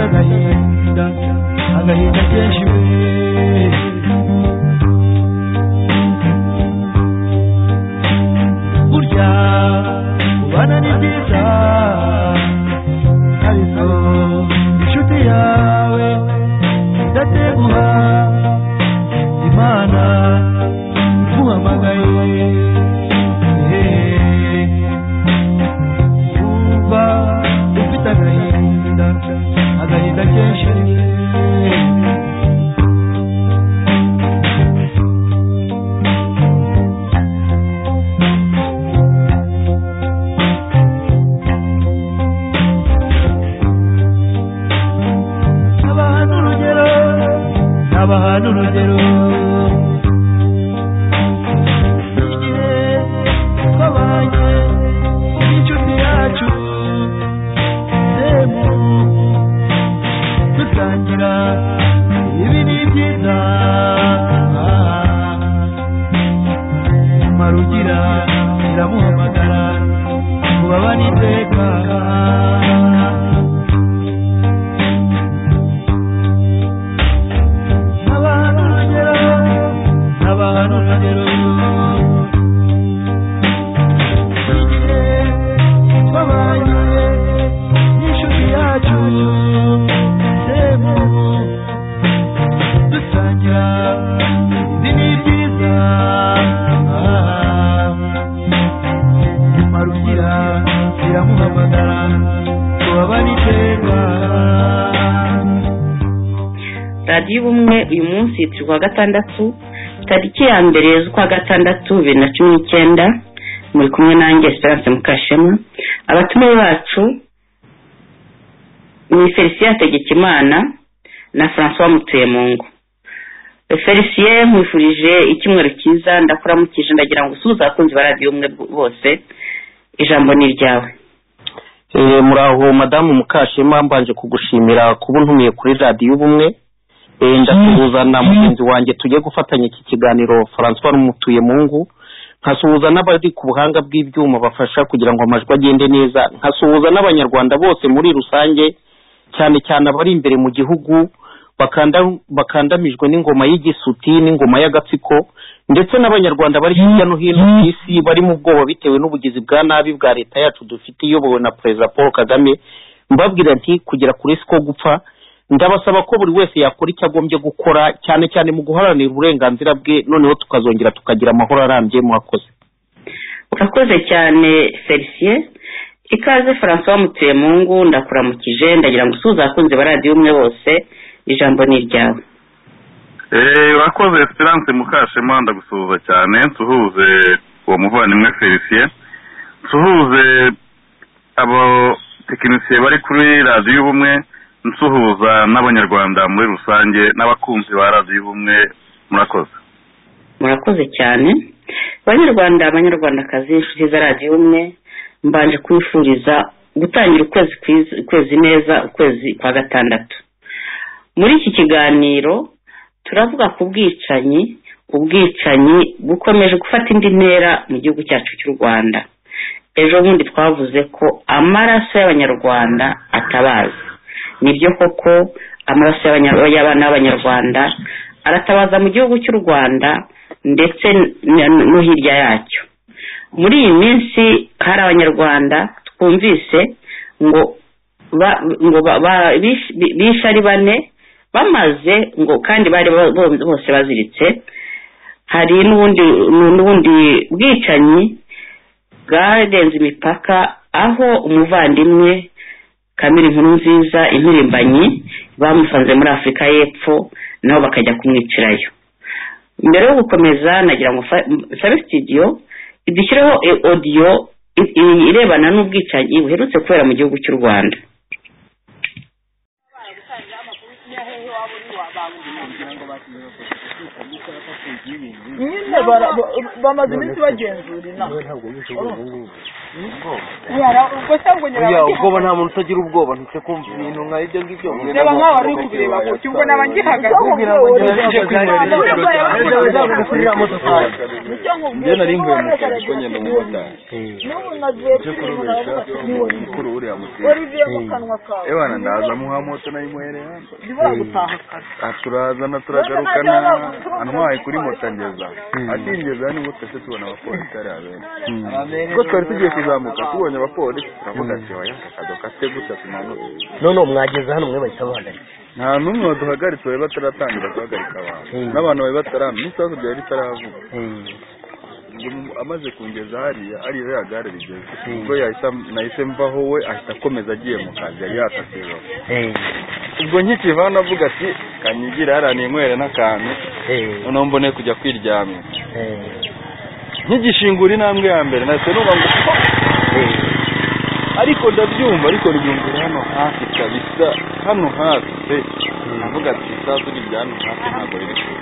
agahinda agahinda kenshi we burya kubana ni byiza ariko inshuti yawe idateguha imana iguhamagaye uba ufite agahinda agahinda kenshi abahana urugero abahana urugero igihe twabanye n'inshuti yacu semu dusangira ibi ni byiza marugira iramuhamagara kubabana iteka abahana urugero abahana urugero igihe twabanye n'inshuti yacu semu dusangira ibi ni byiza nyuma rugira iramuhamagara tubabane iteka radiyo ubumwe uyu munsi turi kuwa gatandatu tariki ya mbere z'ukwa gatandatu bibiri na cumi n'icyenda muri kumwe nanjye esperance mukashema abatumiwe bacu ni felicien hategekimana na francois mutuyemungu felicien nkwifurije icyumweru cyiza ndakuramukije ndagira ngo usuhuze abakunzi ba radiyo umwe bose ijambo ni iryawe Eh, muraho madamu mukashema mbanje kugushimira kuba untumiye kuri radiyo ubumwe Eh, ndasuhuzana mugenzi wanjye tugiye gufatanya iki kiganiro francois n'umutuye mungu nkasuhuza n'abari ku buhanga bw'ibyuma bafasha kugira ngo amajwi agende neza nkasuhuza n'abanyarwanda bose muri rusange cyane cyane abari imbere mu gihugu bakanda- bakandamijwe n'ingoma y'igisuti n'ingoma y'agatsiko ndetse n'abanyarwanda bari hirya no hino ku isi bari mu bwoba bitewe n'ubugizi bwa nabi bwa leta yacu dufite iyobowe na perezida paul kagame mbabwira nti kugera kuri si ko gupfa ndabasaba ko buri wese yakora icyo agombye gukora cyane cyane mu guharanira uburenganzira bwe noneho tukazongera tukagira amahoro arambye mwakoze urakoze cyane felicien ikaze francois mutuyemungu ndakuramukije ndagira ngo usuhuze abakunzi ba radiyo umwe bose ijambo ni iryawe Eh, urakoze esperance mukashema ndagusuhuza cyane nsuhuze uwo muvandimwe felicien nsuhuze abatekinisiye bari kuri radiyo ubumwe nsuhuza n'abanyarwanda muri rusange n'abakunzi ba radiyo ubumwe murakoze murakoze cyane banyarwanda abanyarwandakazi inshuti za radiyo umwe mbanje kwifuriza gutangira ukwezi kwiza- ukwezi neza ukwezi kwa gatandatu muri iki kiganiro turavuga ku bwicanyi ubwicanyi bukomeje gufata indi ntera mu gihugu cyacu cy'u rwanda ejo bundi twavuze ko amaraso y'abanyarwanda atabaza nibyo koko amaraso y'abanya- y'abana b'abanyarwanda aratabaza mu gihugu cy'u rwanda ndetse na- no hirya yacyo muri iyi minsi hari abanyarwanda twumvise ngo ba- ngo ba- ba- bish- bi- bishe ari bane bamaze ngo kandi bari bo- bo- bose baziritse hari n'ubundi n'ubundi bwicanyi bwarenze imipaka aho umuvandimwe kamiri nkuru nziza impirimbanyi bamusanze muri afurika y'epfo nabo bakajya kumwicirayo mbere yo gukomeza nagira ngo fa- nsabe studio idushyireho e- audio i- i- irebana n'ubwicanyi buherutse kubera mu gihugu cy'u rwanda nyine bara- ba- bamaze iminsi bagenzura inama ubwo se ngo nyura buriya ubwoba nta muntu utagira ubwoba ntitse kumva ibintu nka ibyo ngibyo reba nk'aho wari uri kubireba gutya ubwo naba ngihagaze njye nari mvuye mu kazi ko ngenda mu motari cyo kurubesha mukuru uriya mutera ebana ndaza muha moto nayimuherera turazana turagarukana antwaye kuri moto angeza akingeza nibwo twese tubona abapolisi ari abenshi ubwo twari tugiye kuzamuka tubonye abapolisi turavuga ati oya akadoka kate gutya tumanutse none ubu mwageze hano mwe bahita bahagarika nta n'umwe waduhagaritse bari bataratangira guhagarika abantu n'abantu bari bataramenya isasu ryari ritaravuga Ngo amaze kungeza hariya hariya ya gare rigeze ubwo yahise nahise mvaho we ahita akomeza agiye mu kazi yari yatasiwe ubwo nkikiva hano avuga ati kanyigira yaraniye inywere n'akantu noneho mbone kujya kwiryamira nkigishingura intambwe ya mbere nahise numva ngo "Oh!" ariko ndabyumva ariko ryumvira hano hafi kabisa hano hafi pe ndavuga ati isasu rijya hano hafi ntabwo riri kure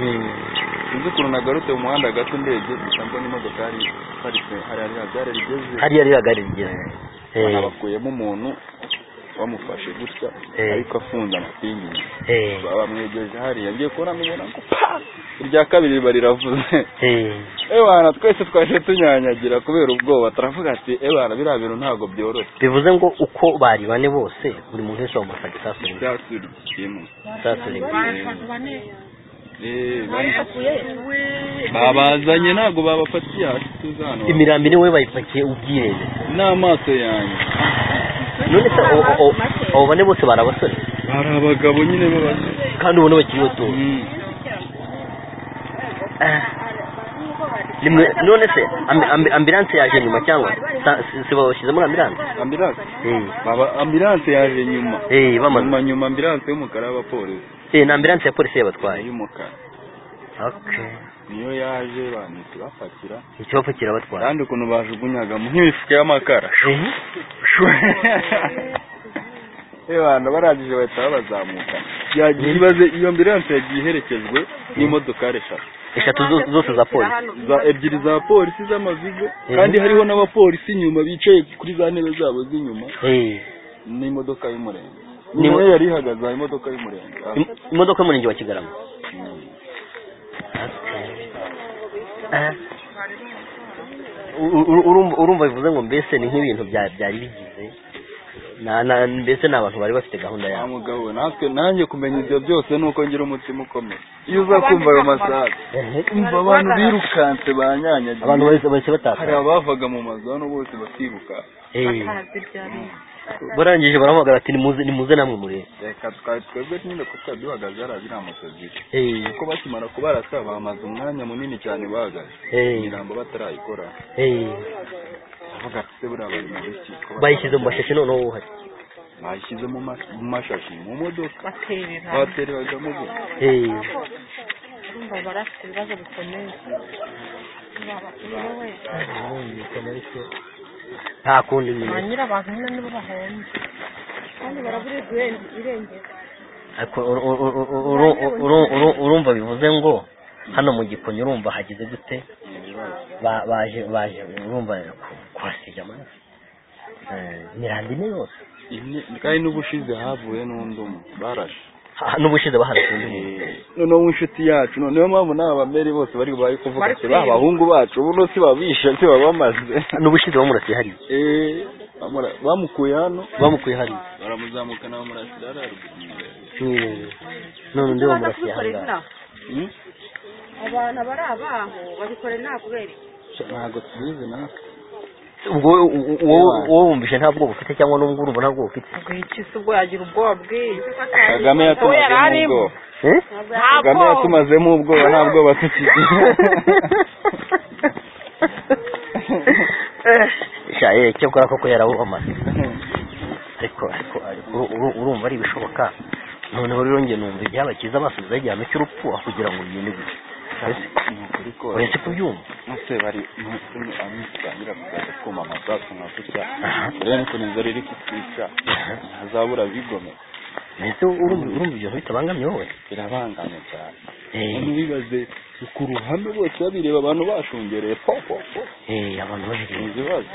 sinzi ukuntu nagarutse mu muhanda gato ndebye gusa mbona imodokari iparitse hariya rya gare rigeze hariya rihagari rigeze banabakuyemo umuntu bamufashe gutya Eh. ariko afunze amapingi Eh. baba bamwegeje hariya ngiye kubona mubona ngo pa irya kabiri riba riravuze Eh. ebana twese twaje tunyanyagira kubera ubwoba turavuga ati ebana biriya bintu ntabwo byoroshye bivuze ngo uko bari bane bose buri muntu wese bamufata isasu rimwe ibyatsi bikimwe isasu rimwe Eh, bari- babazanye ntabwo babafatiye hasi tuzi hano imirambi niwe bayipakiye ubwirebe n'amaso yanjye none se abo- abo- abo bane bose bari abasore hari abagabo nyine b'abasore kandi ubona bakiri bato Mm. Ah. Nimwe- none se ambi- ambi- ambilanse yaje nyuma cyangwa sa- si- si babashyize muri ambilanse ambilanse Eh. Baba- ambilanse yaje nyuma Eh, bamaze nyuma nyuma ambilanse y'umukara y'abapolisi Eh, ni ambilanse ya polisi yabatwaye y'umukara okay niyo yaje banise bapakira ikibafu kirabatwaye kandi ukuntu bajugunyaga mu nk'imifuka y'amakara Eh. abantu barangije bahita babazamuka yagiye ibaze iyo ambilanse yagiye iherekejwe n'imodokari eshatu eshatu zo- zose za polisi za ebyiri za polisi z'amazigo Mhm. kandi hariho n'abapolisi inyuma bicaye kuri za ntebe zabo z'inyuma Eh. n'imodoka y'umurenge Ni- niyo yari ihagaze aha imodoka y'umurenge Ah, Im- imodoka y'umurenge wa kigarama Ah. U- u- urumva- urumva bivuze ngo mbese ni nk'ibintu bya- byari bigize Na- na- mbese ni abantu bari bafite gahunda nta yabo mugabo we, natwe nanjye kumenya ibyo byose ni uko ngira umutima ukomeye iyo uza kumva ayo masaha umva abantu birukanse banyanyagiye abantu bahise- bahise hari bataka abavaga mu mazu hano bose bakiruka Eh. barangije barahamagara ati nimuze nimuze namwe murebe reka twari twebwe nyine ko twari duhagaze hariya ziriya moto ziri Eh. kuko bakimara kubarasa bamaze umwanya munini cyane bahagaze Eh. imirambo batarayikora Eh. avuga ati se buriya bari mu biki ko bayishyize mu mashashi noneho uhari bayishyize mu mas- mu mashashi mu modoka batereragamo ubundi Eh. nta kundi nyine ariko uru- uru- uru- uru- uru- uru- urumva bivuze ngo hano mu gikonyo urumva hagize gute Ba- baje baje urumva ku- kuhasiga amaraso Eh, imihanda ine yose Ine- kandi n'ubushize havuye n'undi umwe barashe Ha- n'ubushize baharasa undi muntu noneho inshuti yacu niyo mpamvu n'aba bameri bose bari bari kuvuga ati ba bahungu bacu ubu si babishe ntibabamaze n'ubushize bamurasiye hariya Eh, bamura- bamukuye hano bamukuye hariya baramuzamukana bamurasira hariya ruguru mu irembo. Eh, none undi bamurasiye ahangaha abantu bari abaho babikorera nta kubera ntabwo tubizi natwe ubwo wowe- wowe- wowe wumvise nta bwoba ufite cyangwa n'ubwo urumva nta bwoba ufite bwikisi ubwo yagira ubwoba bwinshi kagame yatumazemo ubwoba Eh? kagame yatumazemo ubwoba nta bwoba tukigira sha eh, cyakora koko yarabubamaze ariko ariko ariko uru- uru- urumva ari ibishoboka noneho rero njye numva ibyabakiza basubizaho igihano cy'urupfu aho kugira ngo bigende gutya ni ukuri ko uretse kubyumva nose bari n'ukuntu abitangira kuzaza kuma amasasu nka gutya Aha. rero niko nizo riri kutwica ntazabura bigomeka mbese urumva urumva ibyo bintu bitabangamye wowe birabangamye cyane Eh, none bibaze ku ruhame bose babireba abantu bashungereye po po po eh, abantu babiri ni ibibazo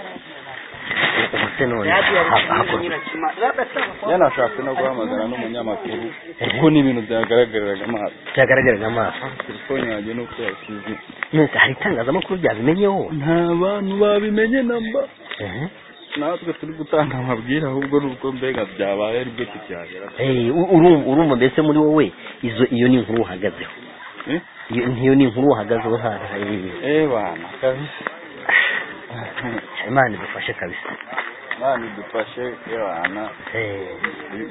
ubu se none radiyo ari ha- kumwe na hakorwa iki? nyirakima yanashatse no guhamagara n'umunyamakuru kuko n'ibintu byagaragariraga amaso byagaragaraga amaso telefone yanjye nuko yasize none hari itangazamakuru byabimenyeho nta bantu babimenye namba Mhm. natwe turi gutanga amabwire ahubwo n'ubwo mbega byabaye aribwo tukihagera Eh, u- urumva urumva mbese muri wowe izo iyo ni inkuru uhagazeho Eh? Iyo- nk'iyo ni inkuru uhagazeho hano hari- eh bana kabisa imana idufashe kabisa bana idufashe eh bana Eh,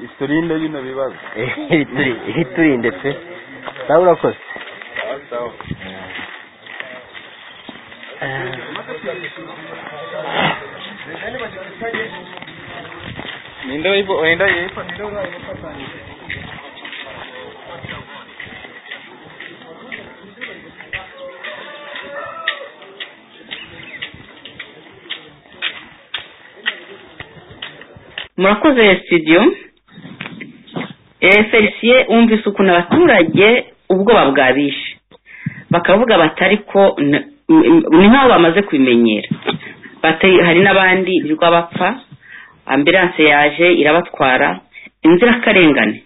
iturinde bino bibazo eh, ituri- iturinde pe nawe urakoze sawa sawa Eh, ninde wayibo wenda yipa murakoze studio Eh, felicien wumvise ukuntu abaturage ubwoba bwabishe bakavuga batari ko n- m- ni nk'aho bamaze kubimenyera Bate- hari n'abandi birirwa bapfa ambilanse yaje irabatwara inzirakarengane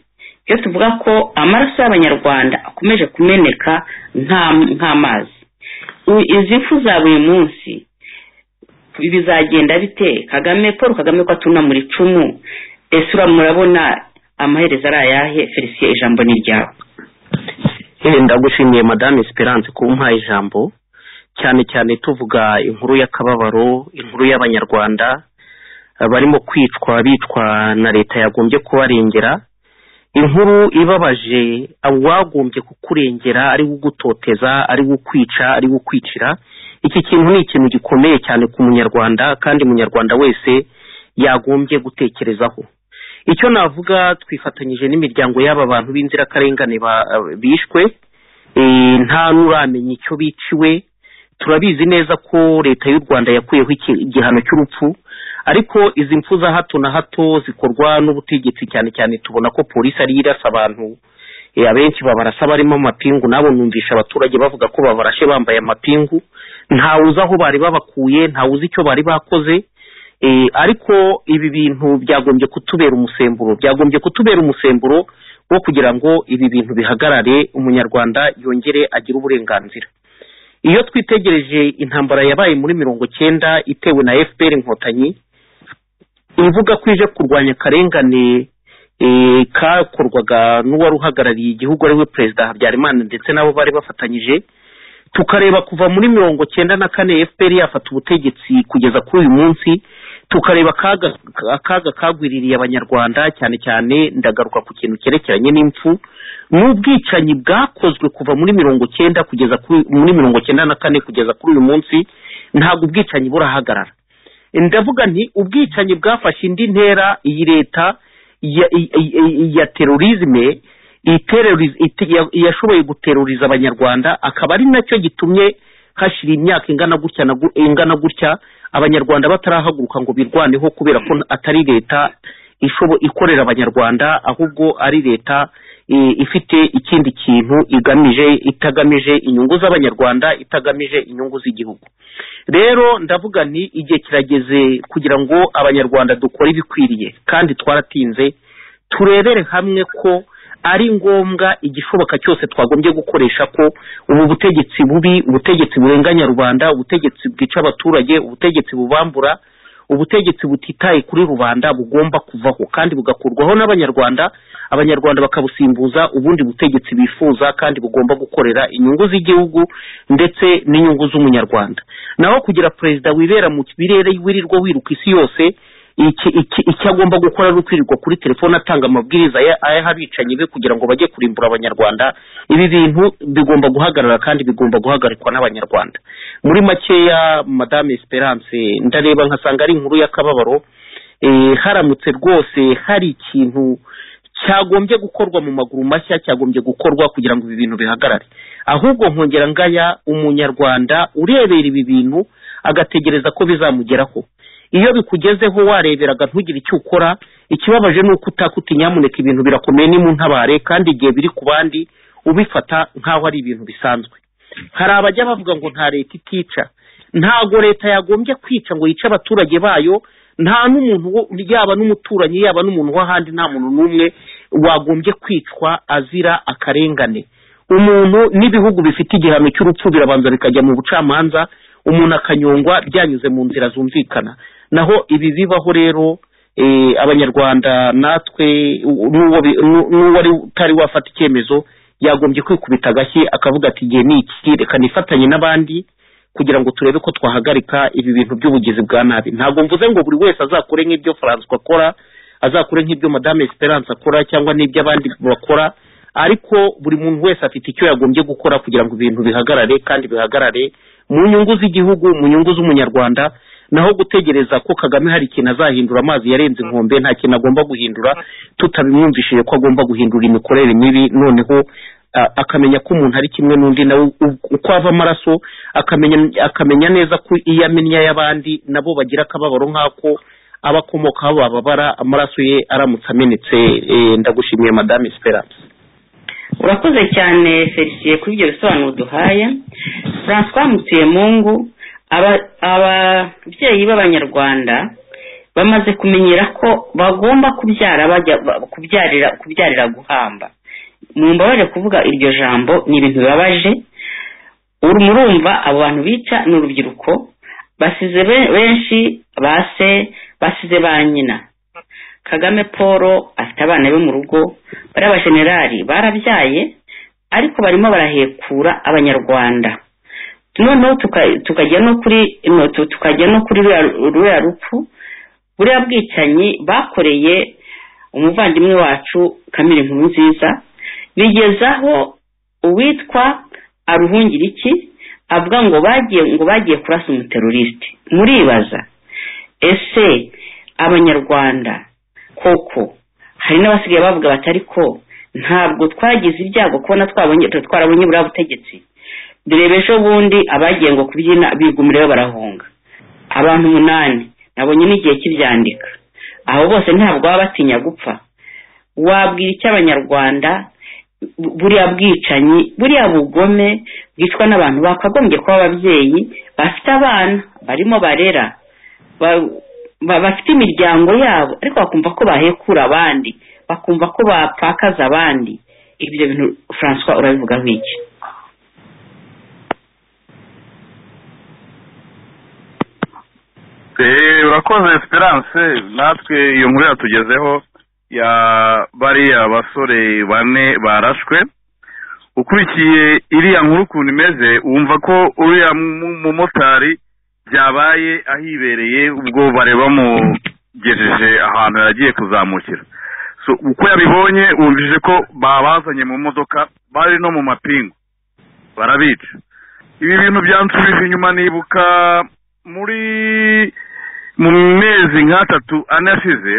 iyo tuvuga ko amaraso y'abanyarwanda akomeje kumeneka nk'am- nk'amazi U- izi mfu za buri munsi bizagenda bite kagame paul kagame ko atuna muri cumu ese ura murabona amaherezo ari ayahe felicien ijambo ni ryawe Eh, ndagushimiye madame esperance kuba umpaye ijambo cyane cyane tuvuga inkuru y'akababaro inkuru y'abanyarwanda eh, barimo kwicwa bicwa na leta yagombye kubarengera inkuru ibabaje uwagombye kukurengera ari ugutoteza ari kwica ari kwicira iki kintu ni ikintu gikomeye cyane ku munyarwanda kandi umunyarwanda wese yagombye gutekerezaho icyo navuga twifatanyije n'imiryango y'aba bantu b'inzirakarengane ba- bishwe eh, nta n'uramenya icyo biciwe turabizi neza ko leta y'u rwanda yakuyeho iki- igihano cy'urupfu ariko izi mpfu za hato na hato zikorwa n'ubutegetsi cyane cyane tubona ko polisi ariyo irasa abantu eh, abenshi babarasa barimo amapingu nabo numvisha abaturage bavuga ko babarashe bambaye amapingu ntawe uzi aho bari babakuye ntawe uzi icyo bari bakoze Eh, ariko ibi bintu byagombye kutubera umusemburo byagombye kutubera umusemburo wo kugira ngo ibi bintu bihagarare umunyarwanda yongere agire uburenganzira iyo twitegereje intambara yabaye muri mirongo cyenda itewe na fpr inkotanyi ivuga ko ije kurwanya akarengane eh, kakorwaga n'uwari uhagarariye igihugu ariwe perezida habyarimana ndetse nabo bari bafatanyije tukareba kuva muri mirongo cyenda na kane fpr yafata ubutegetsi kugeza kuri uyu munsi tukareba akaga akaga kagwiririye abanyarwanda cyane cyane ndagaruka ku kintu cyerekeranye n'impfu n'ubwicanyi bwakozwe kuva muri mirongo cyenda kugeza kuri muri mirongo cyenda na kane kugeza kuri uyu munsi ntabwo ubwicanyi burahagarara ndavuga nti ubwicanyi bwafashe indi ntera iyi leta ya, i- i- i- ya terorizme iteroriz- ite- ya- yashoboye guteroriza abanyarwanda akaba ari nacyo gitumye hashira imyaka ingana gutya na gu- ingana gutya abanyarwanda batarahaguruka ngo birwaneho kubera ko atari leta ishobo ikorera abanyarwanda ahubwo ari leta eh, ifite ikindi kintu igamije itagamije inyungu z'abanyarwanda itagamije inyungu z'igihugu rero ndavuga nti igihe kirageze kugira ngo abanyarwanda dukore ibikwiriye kandi twaratinze turebere hamwe ko ari ngombwa igishoboka cyose twagombye gukoresha ko ubu butegetsi bubi ubutegetsi burenganya rubanda ubutegetsi bwica abaturage ubutegetsi bubambura ubutegetsi butitaye kuri rubanda bugomba kuvaho kandi bugakurwaho n'abanyarwanda abanyarwanda bakabusimbuza ubundi butegetsi bifuza kandi bugomba gukorera inyungu z'igihugu ndetse n'inyungu z'umunyarwanda naho kugira perezida wibera mu birere wirirwa wiruka isi yose iki- iki- icyo agomba gukora ari ukwirirwa kuri telefone atanga amabwiriza aya- ayaha abicanyi be kugira ngo bajye kurimbura abanyarwanda ibi bintu bigomba guhagarara kandi bigomba guhagarikwa n'abanyarwanda muri makeya madame esperance ndareba nkasanga ari inkuru y'akababaro eh, haramutse rwose hari ikintu cyagombye gukorwa mu maguru mashya cyagombye gukorwa kugira ngo ibi bintu bihagarare ahubwo nkongera ngaya umunyarwanda urebera ibi bintu agategereza ko bizamugeraho iyo bikugezeho wareberaga ntugire icyo ukora ikibabaje ni uko utakuti nyamuneka ibintu birakomeye nimuntabare kandi igihe biri ku bandi ubifata nk'aho ari ibintu bisanzwe hari abajya bavuga ngo nta leta itica ntago leta yagombye kwica ngo yice abaturage bayo nta n'umuntu wo- yaba n'umuturanyi yaba n'umuntu w'ahandi nta muntu n'umwe wagombye kwicwa azira akarengane umuntu n'ibihugu bifite igihano cy'urupfu birabanza bikajya mu bucamanza umuntu akanyongwa byanyuze mu nzira zumvikana naho ibi bibaho rero eh, abanyarwanda natwe u- n'uwo bi- n'u- n'uwari utari wafata icyemezo yagombye kwikubita agashyi akavuga ati igihe ni iki reka nifatanye n'abandi kugira ngo turebe ko twahagarika ibi bintu by'ubugizi bwa nabi ntabwo mvuze ngo buri wese azakore nk'ibyo francois akora azakore nk'ibyo madame esperance akora cyangwa n'ibyo abandi bakora ariko buri muntu wese afite icyo yagombye gukora kugira ngo ibintu bihagarare kandi bihagarare mu nyungu z'igihugu mu nyungu z'umunyarwanda naho gutegereza ko kagame hari ikintu azahindura amazi yarenze inkombe nta kintu agomba guhindura tutabimwumvishije ko agomba guhindura imikorere mibi noneho a- akamenya ko umuntu ari kimwe n'undi nawe u- uko ava amaraso akamenya akamenya neza ko iyo amennye ay'abandi nabo bagira akababaro nk'ako aba akomokaho bababara amaraso ye aramutse amenetse eh, ndagushimiye madame esperance urakoze cyane felicien kuri ibyo bisobanuro duhaye francois mutuyemungu aba- ababyeyi b'abanyarwanda bamaze kumenyera ko bagomba kubyara bajya ba- kubyarira kubyarira guhamba mumbabarire kuvuga iryo jambo ni ibintu bibabaje uru- murumva abo bantu bica ni urubyiruko basize be- benshi base basize ba nyina kagame paul afite abana be mu rugo bari abajenerali barabyaye ariko barimo barahekura abanyarwanda noneho tuka- tukajya no kuri no, tu- tukajya no kuri ruriya- ruriya rupfu buriya bwicanyi bakoreye umuvandimwe wacu kamere nkuru nziza bigezaho uwitwa aruhungiriki avuga ngo bagiye ngo bagiye kurasa umuterorisite muribaza ese abanyarwanda koko hari n'abasigaye bavuga bati ariko ntabwo twagize ibyago kubona twabonye twarabonye buriya butegetsi dore ejo bundi abagiye ngo kubyina bigumireyo barahunga abantu umunani nabonye n'igihe kibyandika abo bose ntabwo baba batinya gupfa wabwira icyo abanyarwanda bu- buriya bwicanyi buriya bugome bwicwa n'abantu bakagombye kuba ababyeyi bafite abana barimo barera ba- ba- bafite imiryango yabo ariko bakumva ko bahekura abandi bakumva ko bapfakaza abandi ibyo bintu francois urabivuga nk'iki Eh, urakoze esperance natwe iyo nkuru yatugezeho ya bariya basore bane barashwe ukurikiye iriya nkuru ukuntu imeze wumva ko uriya mu- mumotari byabaye ahibereye ubwo bare bamugejeje ahantu yagiye kuzamukira so uko yabibonye wumvise ko babazanye mu modoka bari no mu mapingu barabica ibi bintu byansubije inyuma nibuka muri mu mezi nk'atatu ane ashize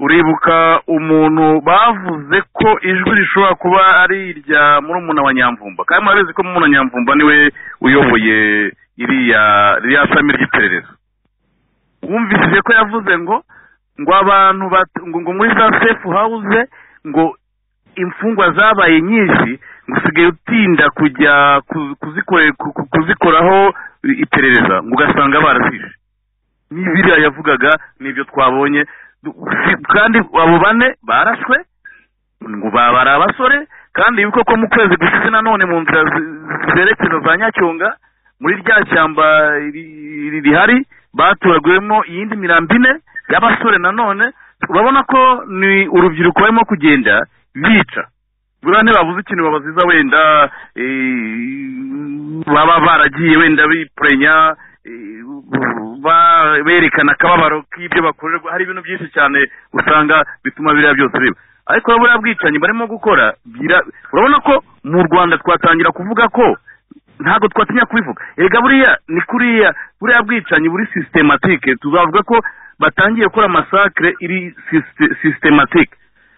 uribuka umuntu bavuze ko ijwi rishobora kuba ari irya murumuna wa nyamvumba kandi murabizi ko murumuna wa nyamvumba niwe uyoboye iriya ririya shami ry'iperereza wumvise ko yavuze ngo ngo abantu bat- ngo ngo muri za sefu hawuze ngo imfungwa zabaye nyinshi ngo usigaye utinda kujya ku- kuzikore- ku- ku- kuzikoraho iperereza ngo ugasanga barasishe n'ibiriya yavugaga n'ibyo twabonye Du- si- kandi abo bane barashwe ngo ba- bari abasore kandi yuko ko mu kwezi gushize nanone mu nzira zi- zerekeza za nyacyonga muri rya shyamba ri- ri- rihari batoraguyemo iyindi mirambo ine y'abasore nanone urabona ko ni urubyiruko barimo kugenda bica buriya ntibabuze ikintu babaziza wenda eh, baba baragiye wenda bipurenya eh, ba- berekana akababaro k'ibyo bakorerwa hari ibintu byinshi cyane usanga bituma biriya byose biba ariko buriya bwicanyi barimo gukora bira- urabona ko mu rwanda twatangira kuvuga ko ntabwo twatinya kubivuga erega buriya ni kuriya buriya bwicanyi buri sisitematike tuzavuga ko batangiye gukora masakire iri sisitematike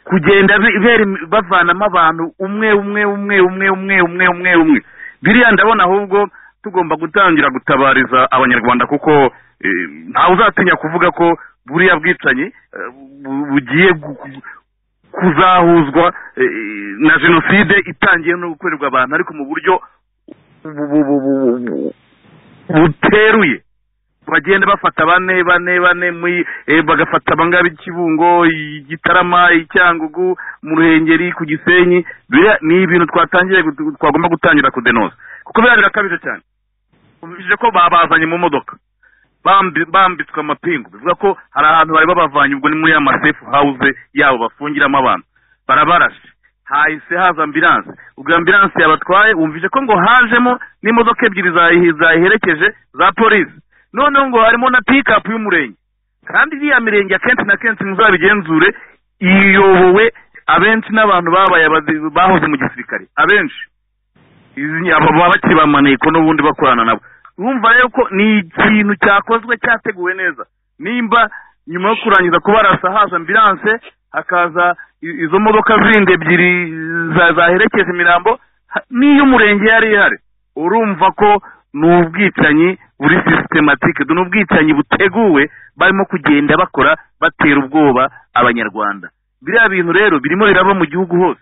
kugenda bi- beri- bavanamo abantu umwe umwe umwe umwe umwe umwe umwe umwe biriya ndabona ahubwo tugomba gutangira gutabariza abanyarwanda kuko eh, ntawe uzatinya kuvuga ko buriya bwicanyi eh, bu- bugiye gu- kuzahuzwa eh, na jenoside itangiye no gukorerwa abantu ariko mu buryo bu- bu- bu- bu- bu- buteruye bagenda bafata bane bane bane muri eh, bagafata abangaba ikibungo igitarama icyangugu mu ruhengeri ku gisenyi biriya ni ibintu twatangiye gu- twagomba gutangira kudenoza kuko biriya birakabije cyane ubije ko babazanye mu modoka bambi- bambitswe amapingu bivuga ko hari ahantu bari babavanye ubwo ni muri ya masefu hawuze yabo bafungiramo abantu barabarashe hahise haza ambilanse ubwo ambilanse yabatwaye wumvise ko ngo hajemo n'imodoka ebyiri zayihe- zayiherekeje za polisi noneho ngo harimo na pikapu y'umurenge kandi iriya mirenge akenshi na kenshi muzabigenzure iyobowe abenshi n'abantu babaye abazi- bahoze mu gisirikare abenshi izi- aba baba bakiri ba maneko n'ubundi bakorana nabo urumva rero ko ni ikintu cyakozwe cyateguwe neza nimba nyuma yo kurangiza kubarasa haza ambilanse hakaza i- izo modoka zindi ebyiri za- zaherekeza imirambo ha- n'iy'umurenge yari ihari urumva ko ni ubwicanyi buri sisitematike ni ubwicanyi buteguwe barimo kugenda bakora batera ubwoba abanyarwanda biriya bintu rero birimo biraba mu gihugu hose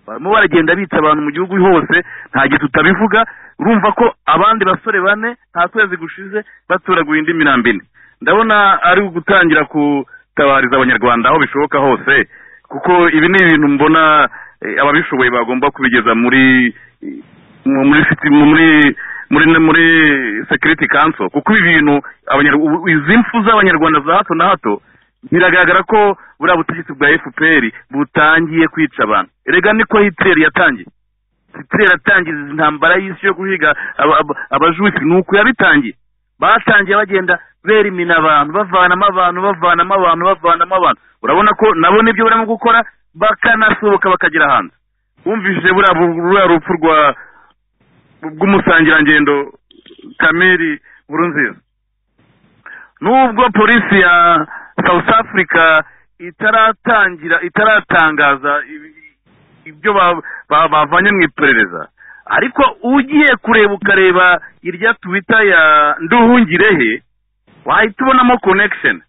barimo baragenda bica abantu mu gihugu hose nta gihe tutabivuga urumva ko abandi basore bane nta kwezi gushize baturaguye indi mirambi ine ndabona ari ugutangira gutabariza abanyarwanda aho bishoboka hose kuko ibi ni ibintu mbona eh, ababishoboye bagomba kubigeza muri mu- muri city- muri muri muri security council kuko ibi bintu abanyar- u- izi mfu z'abanyarwanda za hato na hato biragaragara ko buriya butegetsi bwa fpr butangiye kwica abantu erega niko hitler yatangiye hitler yatangiye izi ntambara y'isi yo guhiga aba- aba- abajusi ni uku yabitangiye batangiye bagenda berimina abantu bavanamo abantu bavanamo abantu bavanamo abantu urabona ko nabo nibyo barimo gukora bakanasohoka bakagera hanze wumvise buriya bu- buriya rupfu rwa bw'umusangirangendo kameri nkurunziza nubwo polisi ya south africa itaratangira itaratangaza ibi- ibyo ba- ba- bavanye mu iperereza ariko ugiye kureba ukareba irya twita ya nduhungirehe wahita ubonamo connection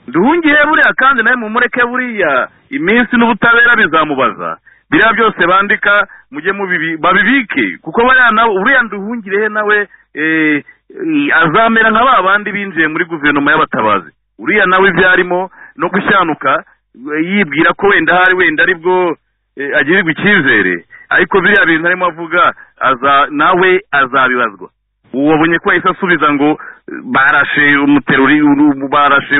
nduhungirehe buriya kandi nawe mumureke buriya iminsi n'ubutabera bizamubaza biriya byose bandika mujye mubibi- babibike kuko bariya nawe uriya nduhungirehe nawe eh, eh, azamera nka ba bandi binjiye muri guverinoma y'abatabazi uriya nawe ibyo arimo no gushyanuka eh, yibwira ko wenda hari wenda aribwo eh, agirirwa icyizere ariko biriya bintu arimo avuga aza nawe azabibazwa wabonye ko yahise asubiza ngo eh, barashe umuterori uru- barashe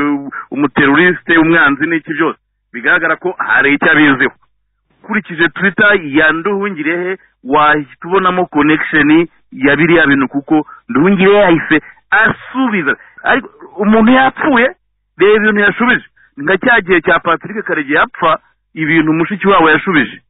umuterorisite umwanzi n'iki byose bigaragara ko hari icyo abiziho ukurikije twitter ya nduhungirehe wahita ubonamo connection ya biriya bintu kuko nduhungirehe yahise asubiza ariko umuntu yapfuye reba ibintu yashubije ni nka cya gihe cya patrick karege yapfa ibintu mushiki wabo yashubije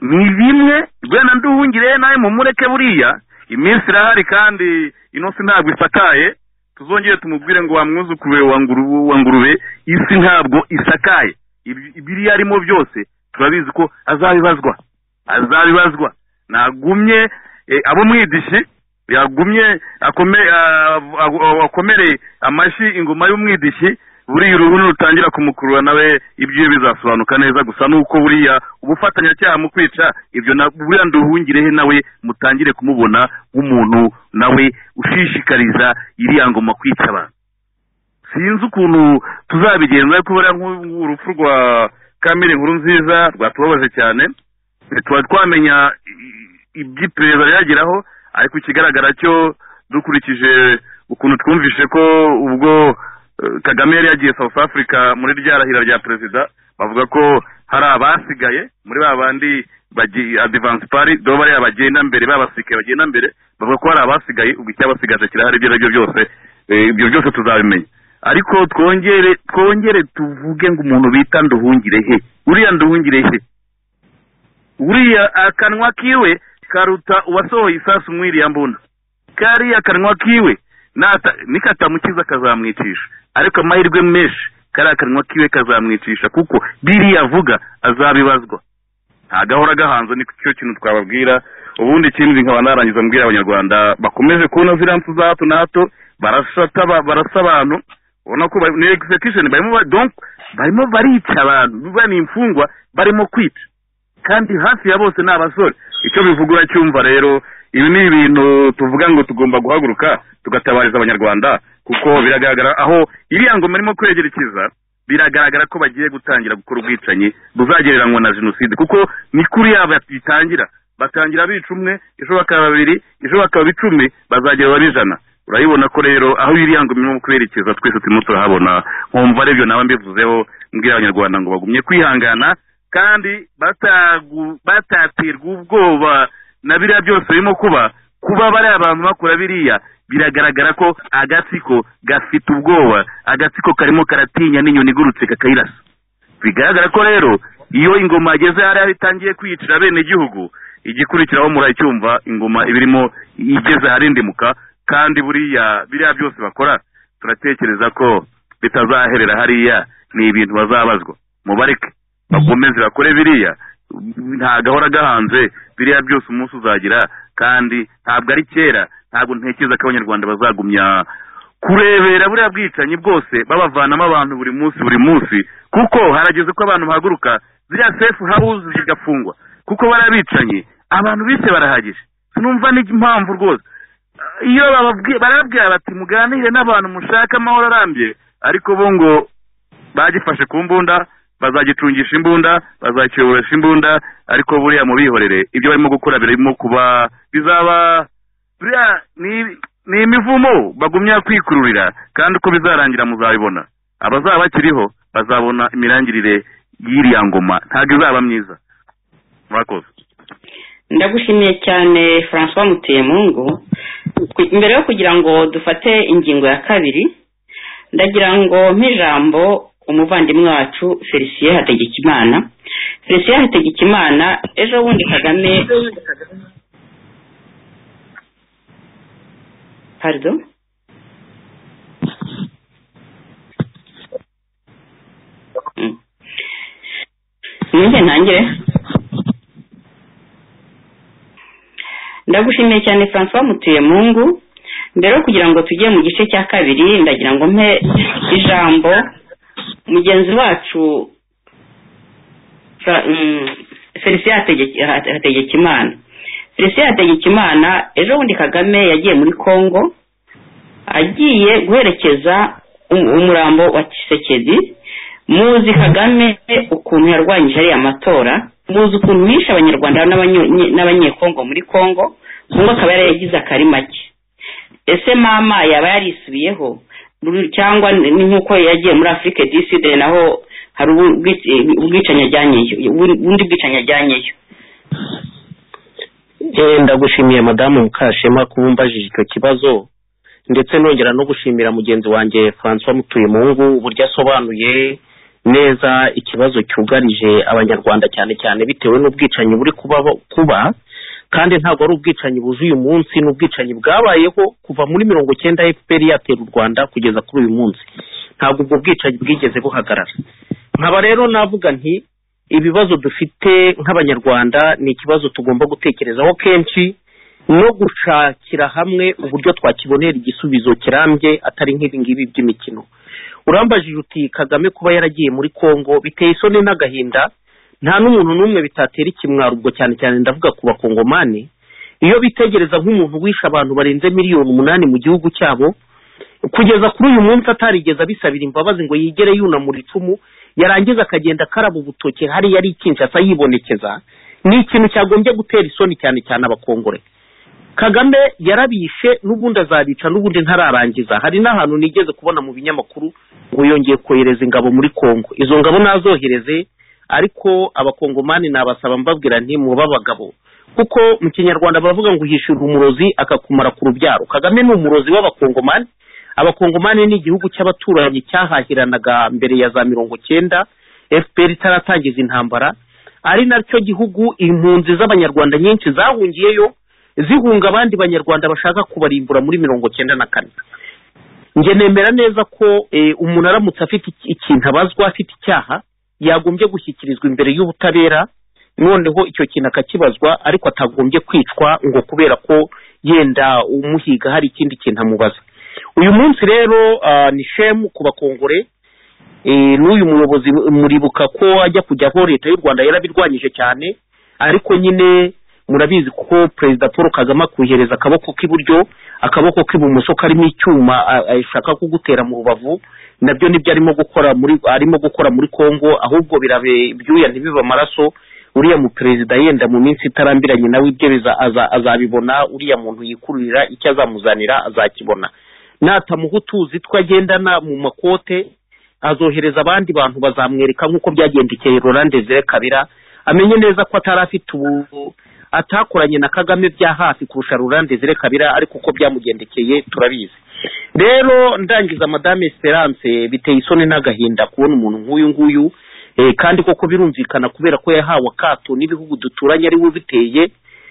ni bimwe rwenda nduhungirehe nawe mumureke buriya iminsi irahari kandi ino si ntabwo isakaye tuzongere tumubwire ngo wamwuzukuru wa nguru- wa ngurube isi ntabwo isakaye Ibi- ibiri arimo byose turabizi ko azabibazwa azabibazwa nagumye eh, abo mwidishi yagumye akome ah, ah, ah, akomere amashyi ingoma y'umwidishi buriya uruhu nurutangira kumukurura nawe ibyo bizasobanuka neza gusa nuko buriya ubufatanyacyaha mu kwica ibyo na- buriya nduhungirehe nawe mutangire kumubona nk'umuntu nawe ushishikariza iriya ngoma kwica abantu sinzi ukuntu tuzabigenza ariko buriya nk'u- nk'urupfu rwa kamere nkuru nziza rwatubabaje cyane tuba twamenya i- iby'iperereza ryageraho ariko ikigaragara cyo dukurikije ukuntu twumvishe ko ubwo eh, kagame yari yagiye south africa muri rya rahira rya perezida bavuga ko hari abasigaye muri ba bandi bagi- advance pari do bariya bagenda mbere babasigaye bagenda mbere bavuga ko hari abasigaye ubwo icyabasigaje kirahari ibyo ari byo byose Eh, ibyo byose tuzabimenya ariko twongere twongere tuvuge ngo umuntu bita nduhungire he uriya nduhungire he uriya akanwa kiwe karuta uwasohoye isasu mwiriya mbunda kariya kanwa kiwe nata- nikatamukiza kazamwicisha ariko amahirwe menshi kariya kanwa kiwe kazamwicisha kuko biriya avuga azabibazwa ntagahora gahanze ni cyo kintu twababwira ubundi ikindi nkaba narangiza mbwira abanyarwanda bakomeze kubona ziriya mfu za hato na hato barasata ba- barasa abantu ubona ko bari- ni execution barimo ba- donc barimo barica abantu biba ni imfungwa barimo kwica kandi hafi ya bose ni abasore icyo bivuga uracyumva rero ibi ni ibintu tuvuga ngo tugomba guhaguruka tugatabariza abanyarwanda kuko biragaragara aho iriya ngoma irimo kwegerekeza biragaragara ko bagiye gutangira gukora ubwicanyi buzagereranywa na jenoside kuko ni kuri yabo bitangira batangira bica umwe ejo bakaba babiri ejo bakaba icumi bazagera babe ijana urabibona ko rero aho iriya ngoma irimo kwerekeza twese turimo turahabona nkumva aribyo nawe mbivuzeho mbwira abanyarwanda ngo bagumye kwihangana kandi batagu- bataterwa ubwoba na biriya byose birimo kuba kuba bari abantu bakora biriya biragaragara ko agatsiko gafite ubwoba agatsiko karimo karatinya n'inyoni igurutse kakayirasa bigaragara ko rero iyo ingoma yageze hariya itangiye kwiyicira bene gihugu igikurikiraho muracyumva ingoma iba irimo igeze aharindimuka kandi buriya biriya byose bakora turatekereza ko bitazaherera hariya ni ibintu bazabazwa mubareke bakomeze bakore biriya nta gahora gahanze biriya byose umunsi uzagira kandi ntabwo ari kera ntabwo ntekereza ko abanyarwanda bazagumya kurebera buriya bwicanyi bwose babavanamo abantu buri munsi buri munsi kuko harageze ko abantu bahaguruka ziriya sefu hawuzi zigafungwa kuko barabicanyi abantu bise barahagije sinumva n'impamvu rwose iyo bababwi- barabwira bati muganire n'abantu mushaka amahoro arambye ariko bo ngo bagifashe ku mbunda bazagitungisha imbunda bazakiyoboresha imbunda ariko buriya mubihorere ibyo barimo gukora birimo kuba bizaba buriya ni- ni imivumo bagumya kwikururira kandi uko bizarangira muzabibona abazaba bakiriho bazabona imirangirire y'iriya ngoma ntabwo izaba myiza murakoze ndagushimiye cyane francois muteyemungu Ku- mbere yo kugira ngo dufate ingingo ya kabiri ndagira ngo nk'ijambo umuvandimwe wacu felicien hategekimana felicien hategekimana ejo bundi kagame pardon Mm. ninjye ntangire ndagushimiye cyane francois mutuyemungu mbere yo kugira ngo tujye mu gice cya kabiri ndagira ngo mpe ijambo mugenzi wacu Fra- mm, felicien Hategeki- Hate- hategekimana felicien hategekimana ejo bundi kagame yagiye muri congo agiye guherekeza um- umurambo wa kisekedi muzi kagame ukuntu yarwanyije ariya matora muzi ukuntu yishe abanyarwanda n'abanye- n'abanyekongo muri kongo kongo akaba yaragize akari make ese mama yaba yarisubiyeho Ru- cyangwa ni nk'uko yagiye muri afurike diside naho hari ubu- ubwic- ubwicanyi ajyanyeyo ubu- ubundi bwicanyi ajyanyeyo Eh, ndagushimiye madamu mukashema kuba umbajije icyo kibazo ndetse nongera no gushimira mugenzi wanjye francois mutuyemungu uburyo asobanuye neza ikibazo cyugarije abanyarwanda cyane cyane bitewe n'ubwicanyi buri kuba kuba kandi ntabwo ari ubwicanyi buzuye uyu munsi ni ubwicanyi bwabayeho kuva muri mirongo cyenda fpr yatera u rwanda kugeza kuri uyu munsi ntabwo ubwo bwicanyi bwigeze buhagarara nkaba rero navuga nti ibibazo dufite nk'abanyarwanda ni ikibazo tugomba gutekerezaho kenshi no gushakira hamwe uburyo twakibonera igisubizo kirambye atari nk'ibi ngibi by'imikino urambajije uti kagame kuba yaragiye muri kongo biteye isoni n'agahinda nta n'umuntu n'umwe bitatera ikimwaro ubwo cyane cyane ndavuga ku bakongomani iyo bitegereza nk'umuntu wishe abantu barenze miliyoni umunani mu gihugu cyabo kugeza kuri uyu munsi atarigeze abisabira imbabazi ngo yigere yunamura icumu yarangiza akagenda akaraba ubutoki hariya ari ikinshasa yibonekeza ni ikintu cyagombye gutera isoni cyane cyane abakongore kagame yarabishe n'ubundi azabica n'ubundi ntararangiza hari n'ahantu nigeze kubona mu binyamakuru ngo yongeye kohereza ingabo muri kongo izo ngabo nazohereze ariko abakongomani nabasaba mbabwira nti muba abagabo kuko mu kinyarwanda baravuga ngo uhishyura umurozi akakumara ku rubyaro kagame ni umurozi w'abakongomani abakongomani ni igihugu cy'abaturanyi cyahahiranaga mbere ya za mirongo cyenda fpr itaratangiza intambara ari nacyo gihugu impunzi z'abanyarwanda nyinshi zahungiyeyo zihunga abandi banyarwanda bashaka kubarimbura muri mirongo cyenda na kane njye nemera neza ko eh, umuntu aramutse afite iki- ikintu abazwa afite icyaha yagombye gushyikirizwa imbere y'ubutabera noneho icyo kintu akakibazwa ariko atagombye kwicwa ngo kubera ko yenda umuhiga hari ikindi kintu amubaza uyu munsi rero ah, ni shemu ku bakongore eh, n'uyu muyobozi muribuka ko ajya kujyaho leta y'u rwanda yarabirwanyije cyane ariko nyine murabizi ko perezida paul kagame akuhereza akaboko k'iburyo akaboko k'ibumoso karimo icyuma a- ashaka kugutera mu rubavu nabyo nibyo arimo gukora muri arimo gukora muri congo ahubwo birabe ibyuya ntibibe amaraso uriya mu perezida yenda mu minsi itarambiranye nawe ibye biza- aza- azabibona uriya muntu yikururira icyo azamuzanira azakibona natamuha utuzi two agendana mu makote azohereza abandi bantu bazamwereka nk'uko byagendekeye Laurent Desire Kabira amenye neza ko atari afite ubu atakoranye na Kagame bya hafi kurusha Laurent Desire Kabira ariko uko byamugendekeye turabizi rero ndangiza madame Esperance biteye isoni n'agahinda kubona umuntu nk'uyu nguyu eh, kandi koko birumvikana kubera ko yahawe akato n'ibihugu duturanye ari we ubiteye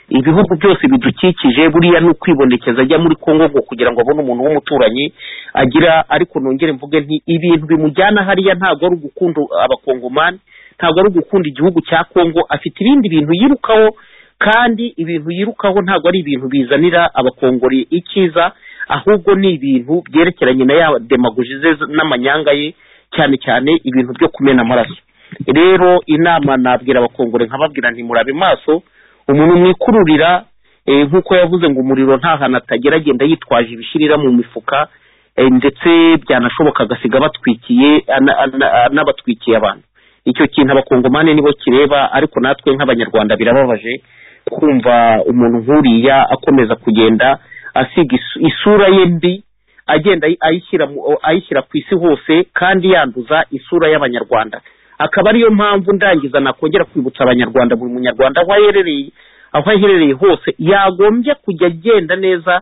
ibihugu byose bidukikije buriya ni ukwibonekeza ajya muri congo ngo kugira ngo abone umuntu w'umuturanyi agira ariko nongere mvuge nti ibintu bimujyana hariya ntabwo ari ugukunda abakongomani ntabwo ari ugukunda igihugu cya congo afite ibindi bintu yirukaho kandi ibintu yirukaho ntabwo ari ibintu bizanira abakongori icyiza ahubwo ni ibintu byerekeranye na ya demagogi ze n'amanyanga ye cyane cyane ibintu byo kumena amaraso rero inama nabwira abakongore nkababwira nti murabe maso umuntu mwikururira eh, nk'uko yavuze ngo umuriro nta hantu atagera agenda yitwaje ibishirira mu mifuka eh, ndetse byanashoboka agasiga batwikiye ana- ana- anabatwikiye abantu icyo kintu abakongomani nibo kireba ariko natwe nk'abanyarwanda birababaje kumva umuntu nk'uriya akomeza kugenda asiga isu- isura ye mbi agenda ayi- ayishyira mu- ayishyira ku isi hose kandi yanduza isura y'abanyarwanda akaba ariyo mpamvu ndangiza nakongera kwibutsa abanyarwanda buri munyarwanda aho aherereye aho aherereye hose yagombye kujya agenda neza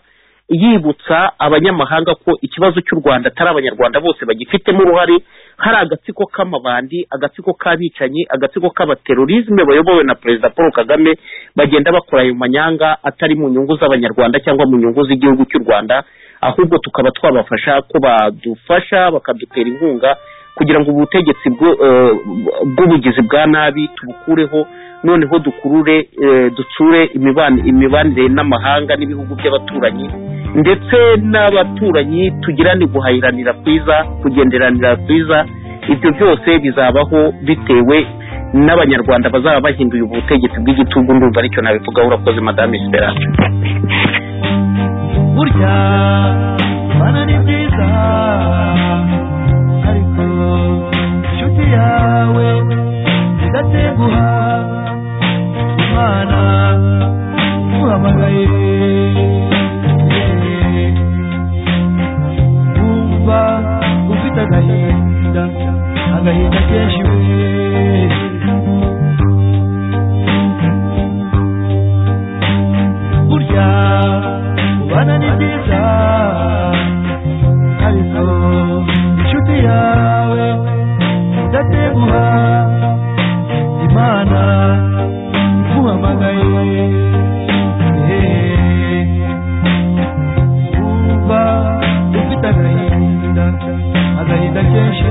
yibutsa abanyamahanga ko ikibazo cy'u rwanda atari abanyarwanda bose bagifitemo uruhare hari agatsiko k'amabandi agatsiko k'abicanyi agatsiko k'abaterorisme bayobowe na perezida paul kagame bagenda bakora ayo manyanga atari mu nyungu z'abanyarwanda cyangwa mu nyungu z'igihugu cy'u rwanda ahubwo tukaba twabafasha ko badufasha bakadutera inkunga kugira ngo ubutegetsi bwo- eh, bw'ubugizi bwa nabi tubukureho noneho dukurure eh, dutsure imiban- imibanire n'amahanga n'ibihugu by'abaturanyi ndetse n'abaturanyi tugirane guhahiranira kwiza kugenderanira kwiza ibyo byose bizabaho bitewe n'abanyarwanda bazaba bahinduye ubutegetsi bw'igitugu ndumva aricyo nabivugaho urakoze madame esperance burya kubana ni byiza ariko inshuti yawe zigatenguha imana uhamagaye wumva ufite agahinda agahinda kenshi we burya kubana ni byiza ariko inshuti yawe idateguha imana iguhamagaye wumva ufite agahinda agahinda kenshi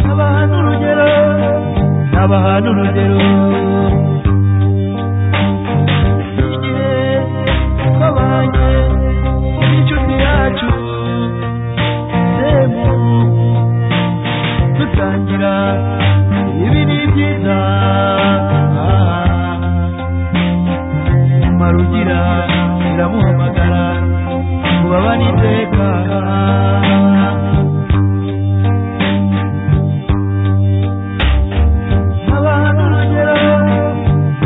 n'abahantu urugero n'abahantu urugero igihe twabanye n'inshuti yacu semu dutangira ibi ni byiza marugira iramuhamagara kubaba n'iteka abantu urugero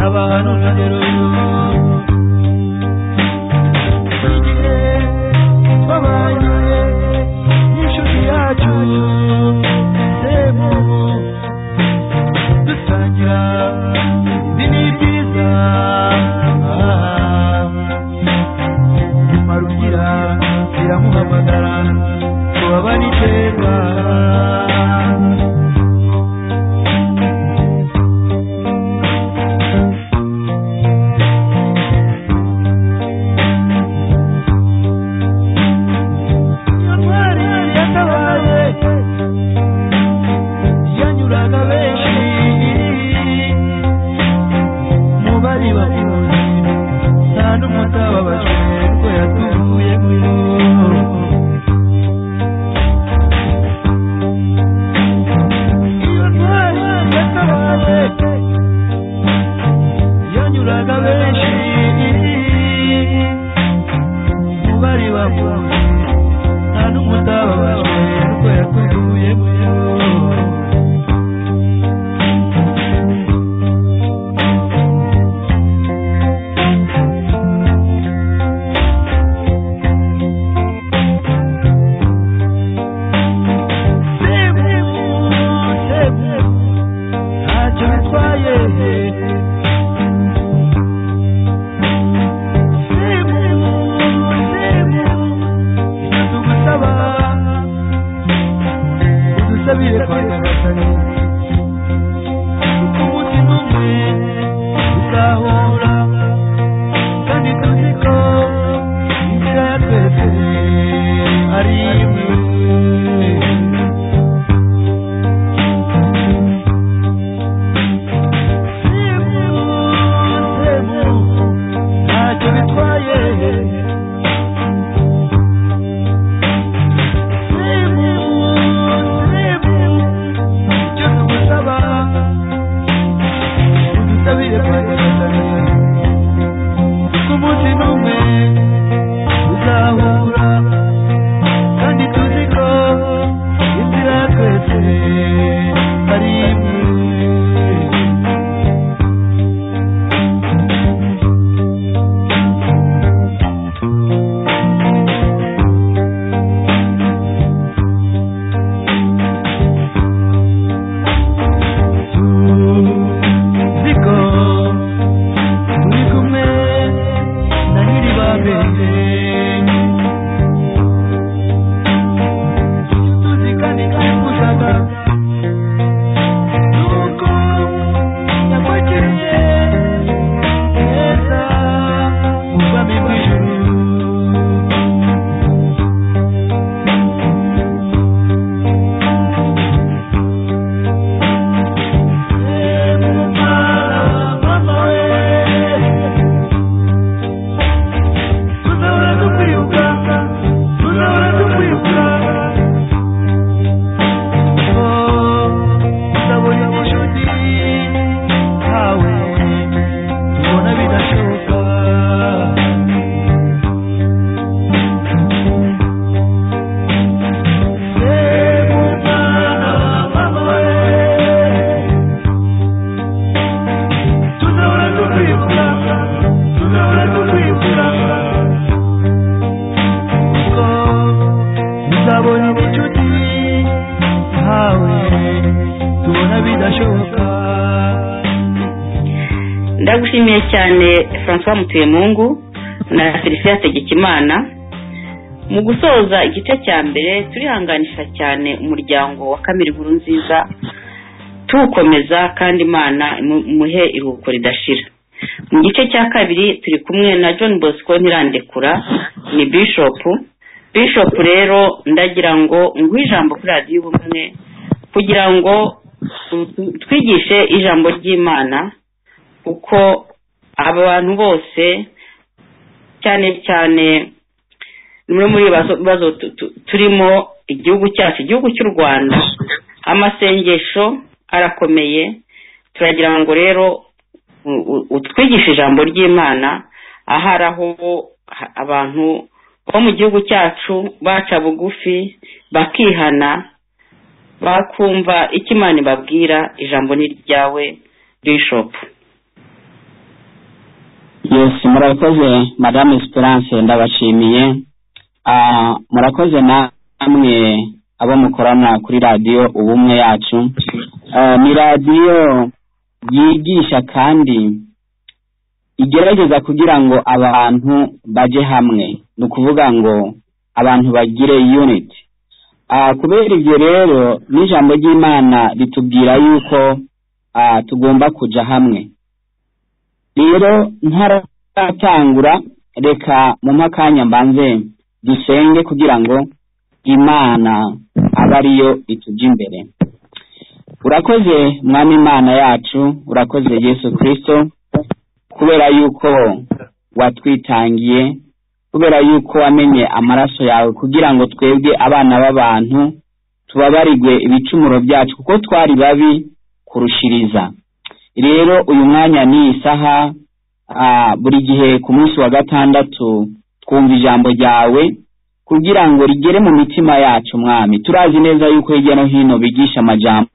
abantu urugero igihe twabanye n'inshuti yacu semu dutangira ibi ni byiza marugira biramuhamagara tubabane iterwa intwari yatabaye yanyuraga benshi mu bari bari bose nta n'umutababaje ko yatuvuyeho yanyuraga benshi mu bari bamwe nta n'umutababaje kuko yakuvuye mu ntacyo bitwaye Simu, simu, ndagusaba udusabire kwa nyagasani kuko umutima umwe uzahura kandi tuzi ko inzira ya twese ari imwe ntacyo bitwaye icyo tugusaba udusabire kuko umunsi n'umwe uzahura kandi tuzi ko inzira ya twese ari imwe ziko turi kumwe na nyiribabende tuzi kandi twifuzanga nuko yakwakiriye neza ubwami bw'ijuru tuzahora dukwibuka tuzahora dukwibuka kuko tuzabona ubucuti ntawe tubona bidashoboka ndagushimiye cyane francois mutuyemungu na felicien tegekimana mu gusoza igice cya mbere turihanganisha cyane umuryango wa kamiri inkuru nziza tuwukomeza kandi imana imu- imuhe iruhuko ridashira mu gice cya kabiri turi kumwe na john bosco ntirandekura ni bishop bishop rero ndagira ngo nguhe ijambo kuri radiyo y'ubumwe kugira ngo tu- twigishe ijambo ry'imana uko abantu bose cyane cyane bimwe muri ibibazo bibazo tu- tu- turimo igihugu cyacu igihugu cy'u rwanda amasengesho arakomeye turagira ngo rero u- u- utwigishe ijambo ry'imana ahari aho ha- abantu bo mu gihugu cyacu baca bugufi bakihana bakumva icyo imana ibabwira ijambo ni iryawe bishopu yes murakoze madame esperance ndabashimiye Ah, murakoze namwe abo mukorana kuri radiyo ubumwe yacu Ah, ni radiyo yigisha kandi igerageza kugira ngo abantu baje hamwe ni ukuvuga ngo abantu bagire unity Ah, kubera ibyo rero n'ijambo ry'imana ritubwira yuko ah, tugomba kuja hamwe rero ntaratangura reka mu makanya mbanze dusenge kugira ngo imana abe ariyo itujya imbere urakoze mwami imana yacu urakoze yesu kirisito kubera yuko watwitangiye kubera yuko wamenye amaraso yawe kugira ngo twebwe abana b'abantu tubabarigwe ibicumuro byacu kuko twari babi kurushiriza rero uyu mwanya ni isaha ah, buri gihe ku munsi wa gatandatu twumva ijambo ryawe kugira ngo rigere mu mitima yacu mwami turazi neza yuko hirya no hino bigisha amajambo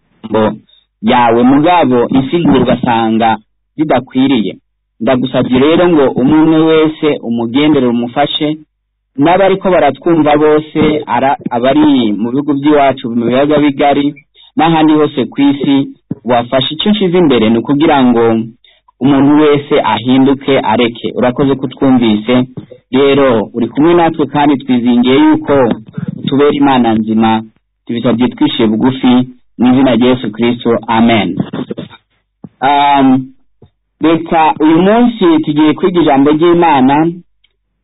yawe mugabo isigura ugasanga bidakwiriye ndagusabye rero ngo umwe umwe wese umugendere umufashe n'abariko baratwumva bose ara- abari mu bihugu by'iwacu mu biyaga bigari n'ahandi hose ku isi wafashe icyo nshyize imbere ni ukugira ngo umuntu wese ahinduke areke urakoze ko utwumvise rero uri kumwe natwe kandi twizingiye yuko tubera imana nzima tubisabye twishyuye bugufi mu izina rya yesu kirisito amen Um, reka uyu munsi tugiye kwiga ijambo ry'imana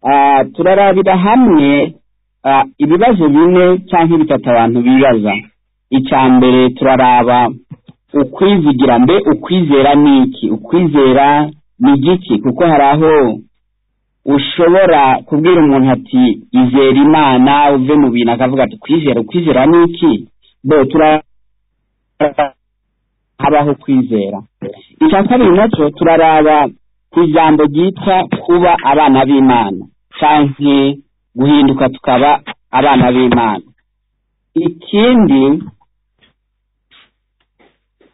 Ah, turarabira hamwe ah, ibibazo bine cyangwa bitatu abantu bibaza icya mbere turaraba ukwizigira mbe ukwizera ni iki ukwizera ni igiki kuko hari aho ushobora kubwira umuntu ati izera imana uve mu bintu akavuga ati kwizera ukwizera ni iki bo turahabaho kwizera icya kabiri nacyo turaraba ku ijambo ryitwa kuba abana b'imana cyangwa guhinduka tukaba abana b'imana ikindi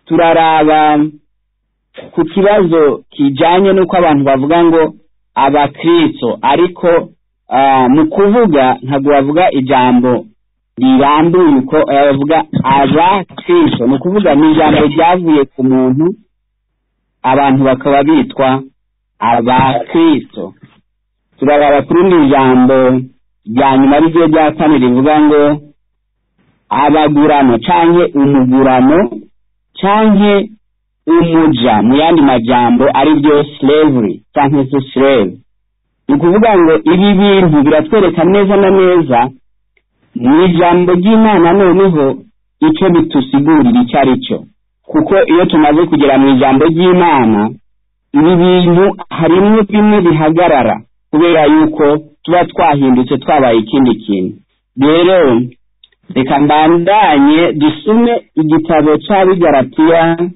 turaraba ku kibazo kijyanye n'uko abantu bavuga ngo abakristo ariko ah, mu kuvuga ntabwo bavuga ijambo rirambuye uko eh, bavuga abakristo ni ukuvuga ni ijambo ryavuye ku muntu abantu bakaba bitwa abakristo turaraba ku rindi jambo rya nyuma arizo rya kane rivuga ngo abagurano canke umugurano canke umuja mu yandi majambo ari byo slavery canke se slave ni ukuvuga ngo ibi bintu biratwereka neza na neza mu ijambo ry'imana noneho icyo bitusigurira icyo ari cyo kuko iyo tumaze kugera mu ijambo ry'imana ibi bintu harimo bimwe bihagarara kubera yuko tuba twahindutse twabaye ikindi kintu rero reka mbandanye dusome igitabo cy'abigaratiya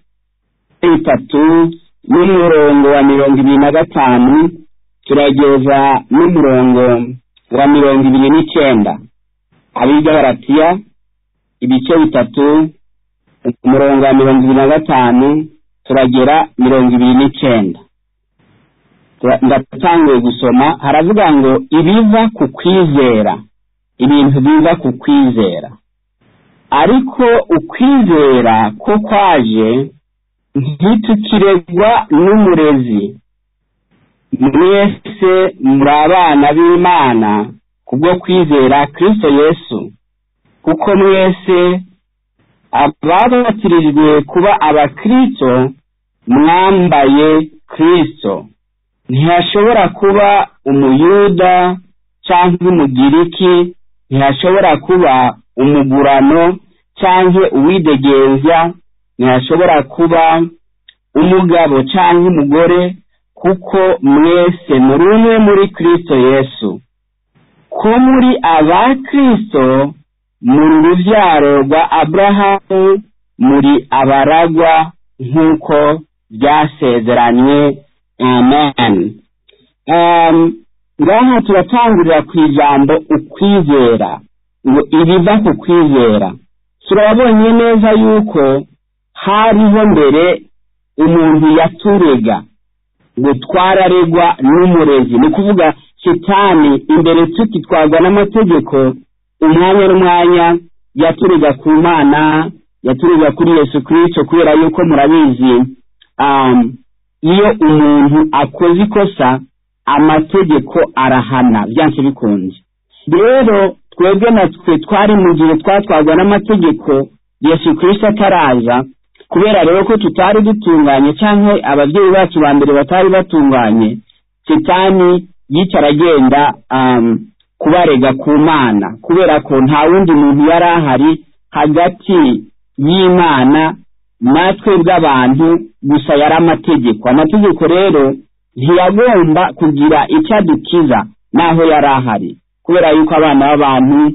bitatu n'umurongo wa mirongo ibiri na gatanu turageza n'umurongo wa mirongo ibiri n'icyenda abigaratiya ibice bitatu umurongo wa mirongo ibiri na gatanu turagera mirongo ibiri n'icyenda Tura- ndatanguye gusoma haravuga ngo ibiva ku kwizera ibintu biva ku kwizera ariko ukwizera ko kwaje ntitukiregwa n'umurezi mwese muri abana b'imana kubwo kwizera kristo yesu kuko mwese ababatirijwe kuba abakristo mwambaye kristo ntihashobora kuba umuyuda cyangwa umugiriki ntihashobora kuba umugurano cyangwa uwidegembya ntihashobora kuba umugabo cyangwa umugore kuko mwese muri umwe muri kristo yesu ko muri aba kristo muri urubyaro rwa aburahamu muri abaragwa nk'uko byasezeranywe amen Em, ngaha turatangurira ku ijambo ukwizera ngo ibiva ku kwizera turabonye neza yuko hariho mbere umuntu yaturega ngo twararegwa n'umurezi ni ukuvuga shitani imbere tukitwazwa n'amategeko umwanya n'umwanya yaturega ku mana yaturega kuri yesu kirisito kubera yuko murabizi um, iyo umuntu akoze ikosa amategeko arahana byanse bikunze rero twebwe natwe twari mu gihe twatwazwa n'amategeko yesu kirisito ataraza kubera rero ko tutari dutunganye cyangwa ababyeyi bacu ba mbere batari batunganye sitani yicara agenda um, kubarega ku mana kubera ko nta wundi muntu yari ahari hagati y'imana natwe bw'abantu gusa yari amategeko amategeko rero ntiyagomba kugira icyo adukiza naho yari ahari kubera yuko abana b'abantu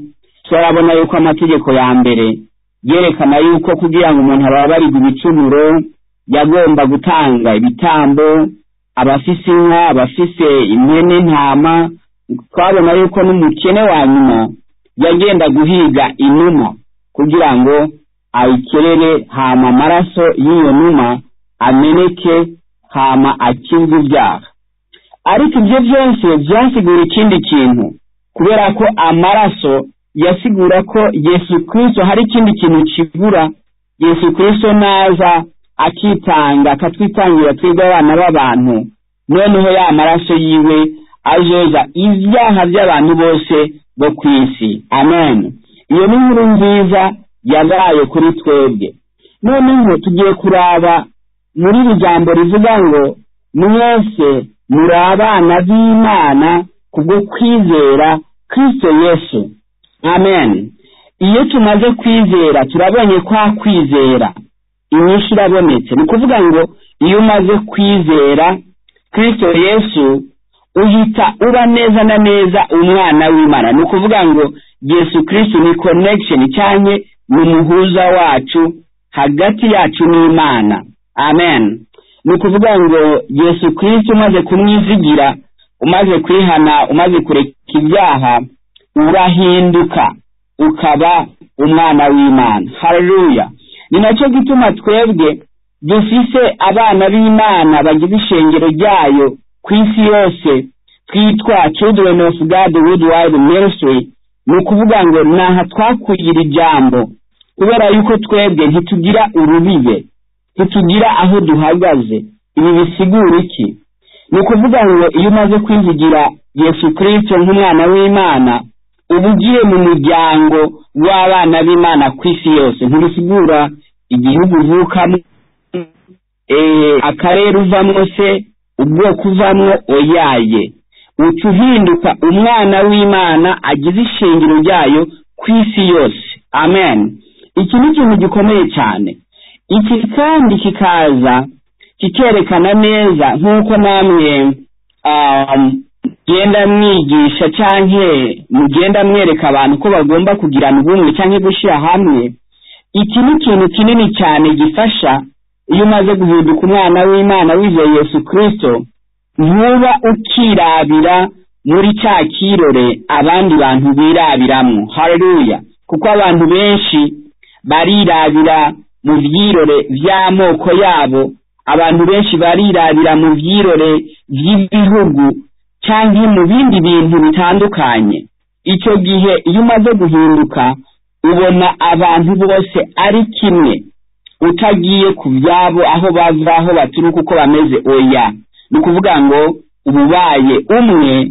turabona yuko amategeko ya mbere yerekana yuko kugira ngo umuntu ababarirwe ibicumuro yagomba gutanga ibitambo abafise inka abafise impene ntama twabona yuko n'umukene wa nyuma yagenda guhiga inuma kugira ngo ayikerere hama amaraso y'iyo numa ameneke hama akizwe ibyaha ariko ibyo byose byasigura ikindi kintu kubera ko amaraso yasigura ko yesu kirisito hari ikindi kintu kibura yesu kirisito naza akitanga akatwitangira twebwe abana b'abantu noneho ya maraso yiwe azoza ibyaha by'abantu bose bo ku isi amen iyo ni inkuru nziza yabaye kuri twebwe noneho tugiye kuraba muri iri jambo rivuga ngo mwese muri abana b'imana kubwo kwizera kirisito yesu amen iyo tumaze kwizera turabonye kwa kwizera inyinshi irabonetse ni ukuvuga ngo iyo umaze kwizera kirisito yesu uhita uba neza na neza umwana w'imana ni ukuvuga ngo yesu kirisito ni konekisheni cyane ni umuhuza wacu hagati yacu n'imana amen ni ukuvuga ngo yesu kirisiti umaze kumwizigira umaze kwihana umaze kureka ibyaha urahinduka ukaba umwana w'imana hareruya ni nacyo gituma twebwe dufise abana b'imana bagize ishengero ryayo ku isi yose twitwa children of god worldwide ministry ni ukuvuga ngo ntaha twakuye iri jambo kubera yuko twebwe ntitugira urubibe ntitugira aho duhagaze ibi bisigura iki ni ukuvuga ngo iyo umaze kwizigira yesu kirisito nk'umwana w'imana uba ugiye mu muryango w'abana b'imana ku isi yose ntibisigura igihugu uvukamo akarere uvamo se ubwoko uvamo oyaye uca uhinduka umwana w'imana agize ishingiro ryayo ku isi yose amen iki ni ikintu gikomeye cyane iki kandi kikaza kikerekana neza nk'uko namwe mugenda mwigisha cyangwa mugenda mwereka abantu ko bagomba kugirana ubumwe cyangwa gushyira hamwe iki ni ikintu kinini cyane gifasha iyo umaze guhinduka umwana w'imana wizeye yesu kirisito ntuba ukirabira muri cya kirore abandi bantu birabiramo hareruya kuko abantu benshi barirabira mu byirore by'amoko yabo abantu benshi barirabira mu byirore by'ibihugu cyangwa mu bindi bintu bitandukanye icyo gihe iyo umaze guhinduka ubona abantu bose ari kimwe utagiye ku byabo aho bava aho baturuka uko bameze oya ni ukuvuga ngo ububaye umwe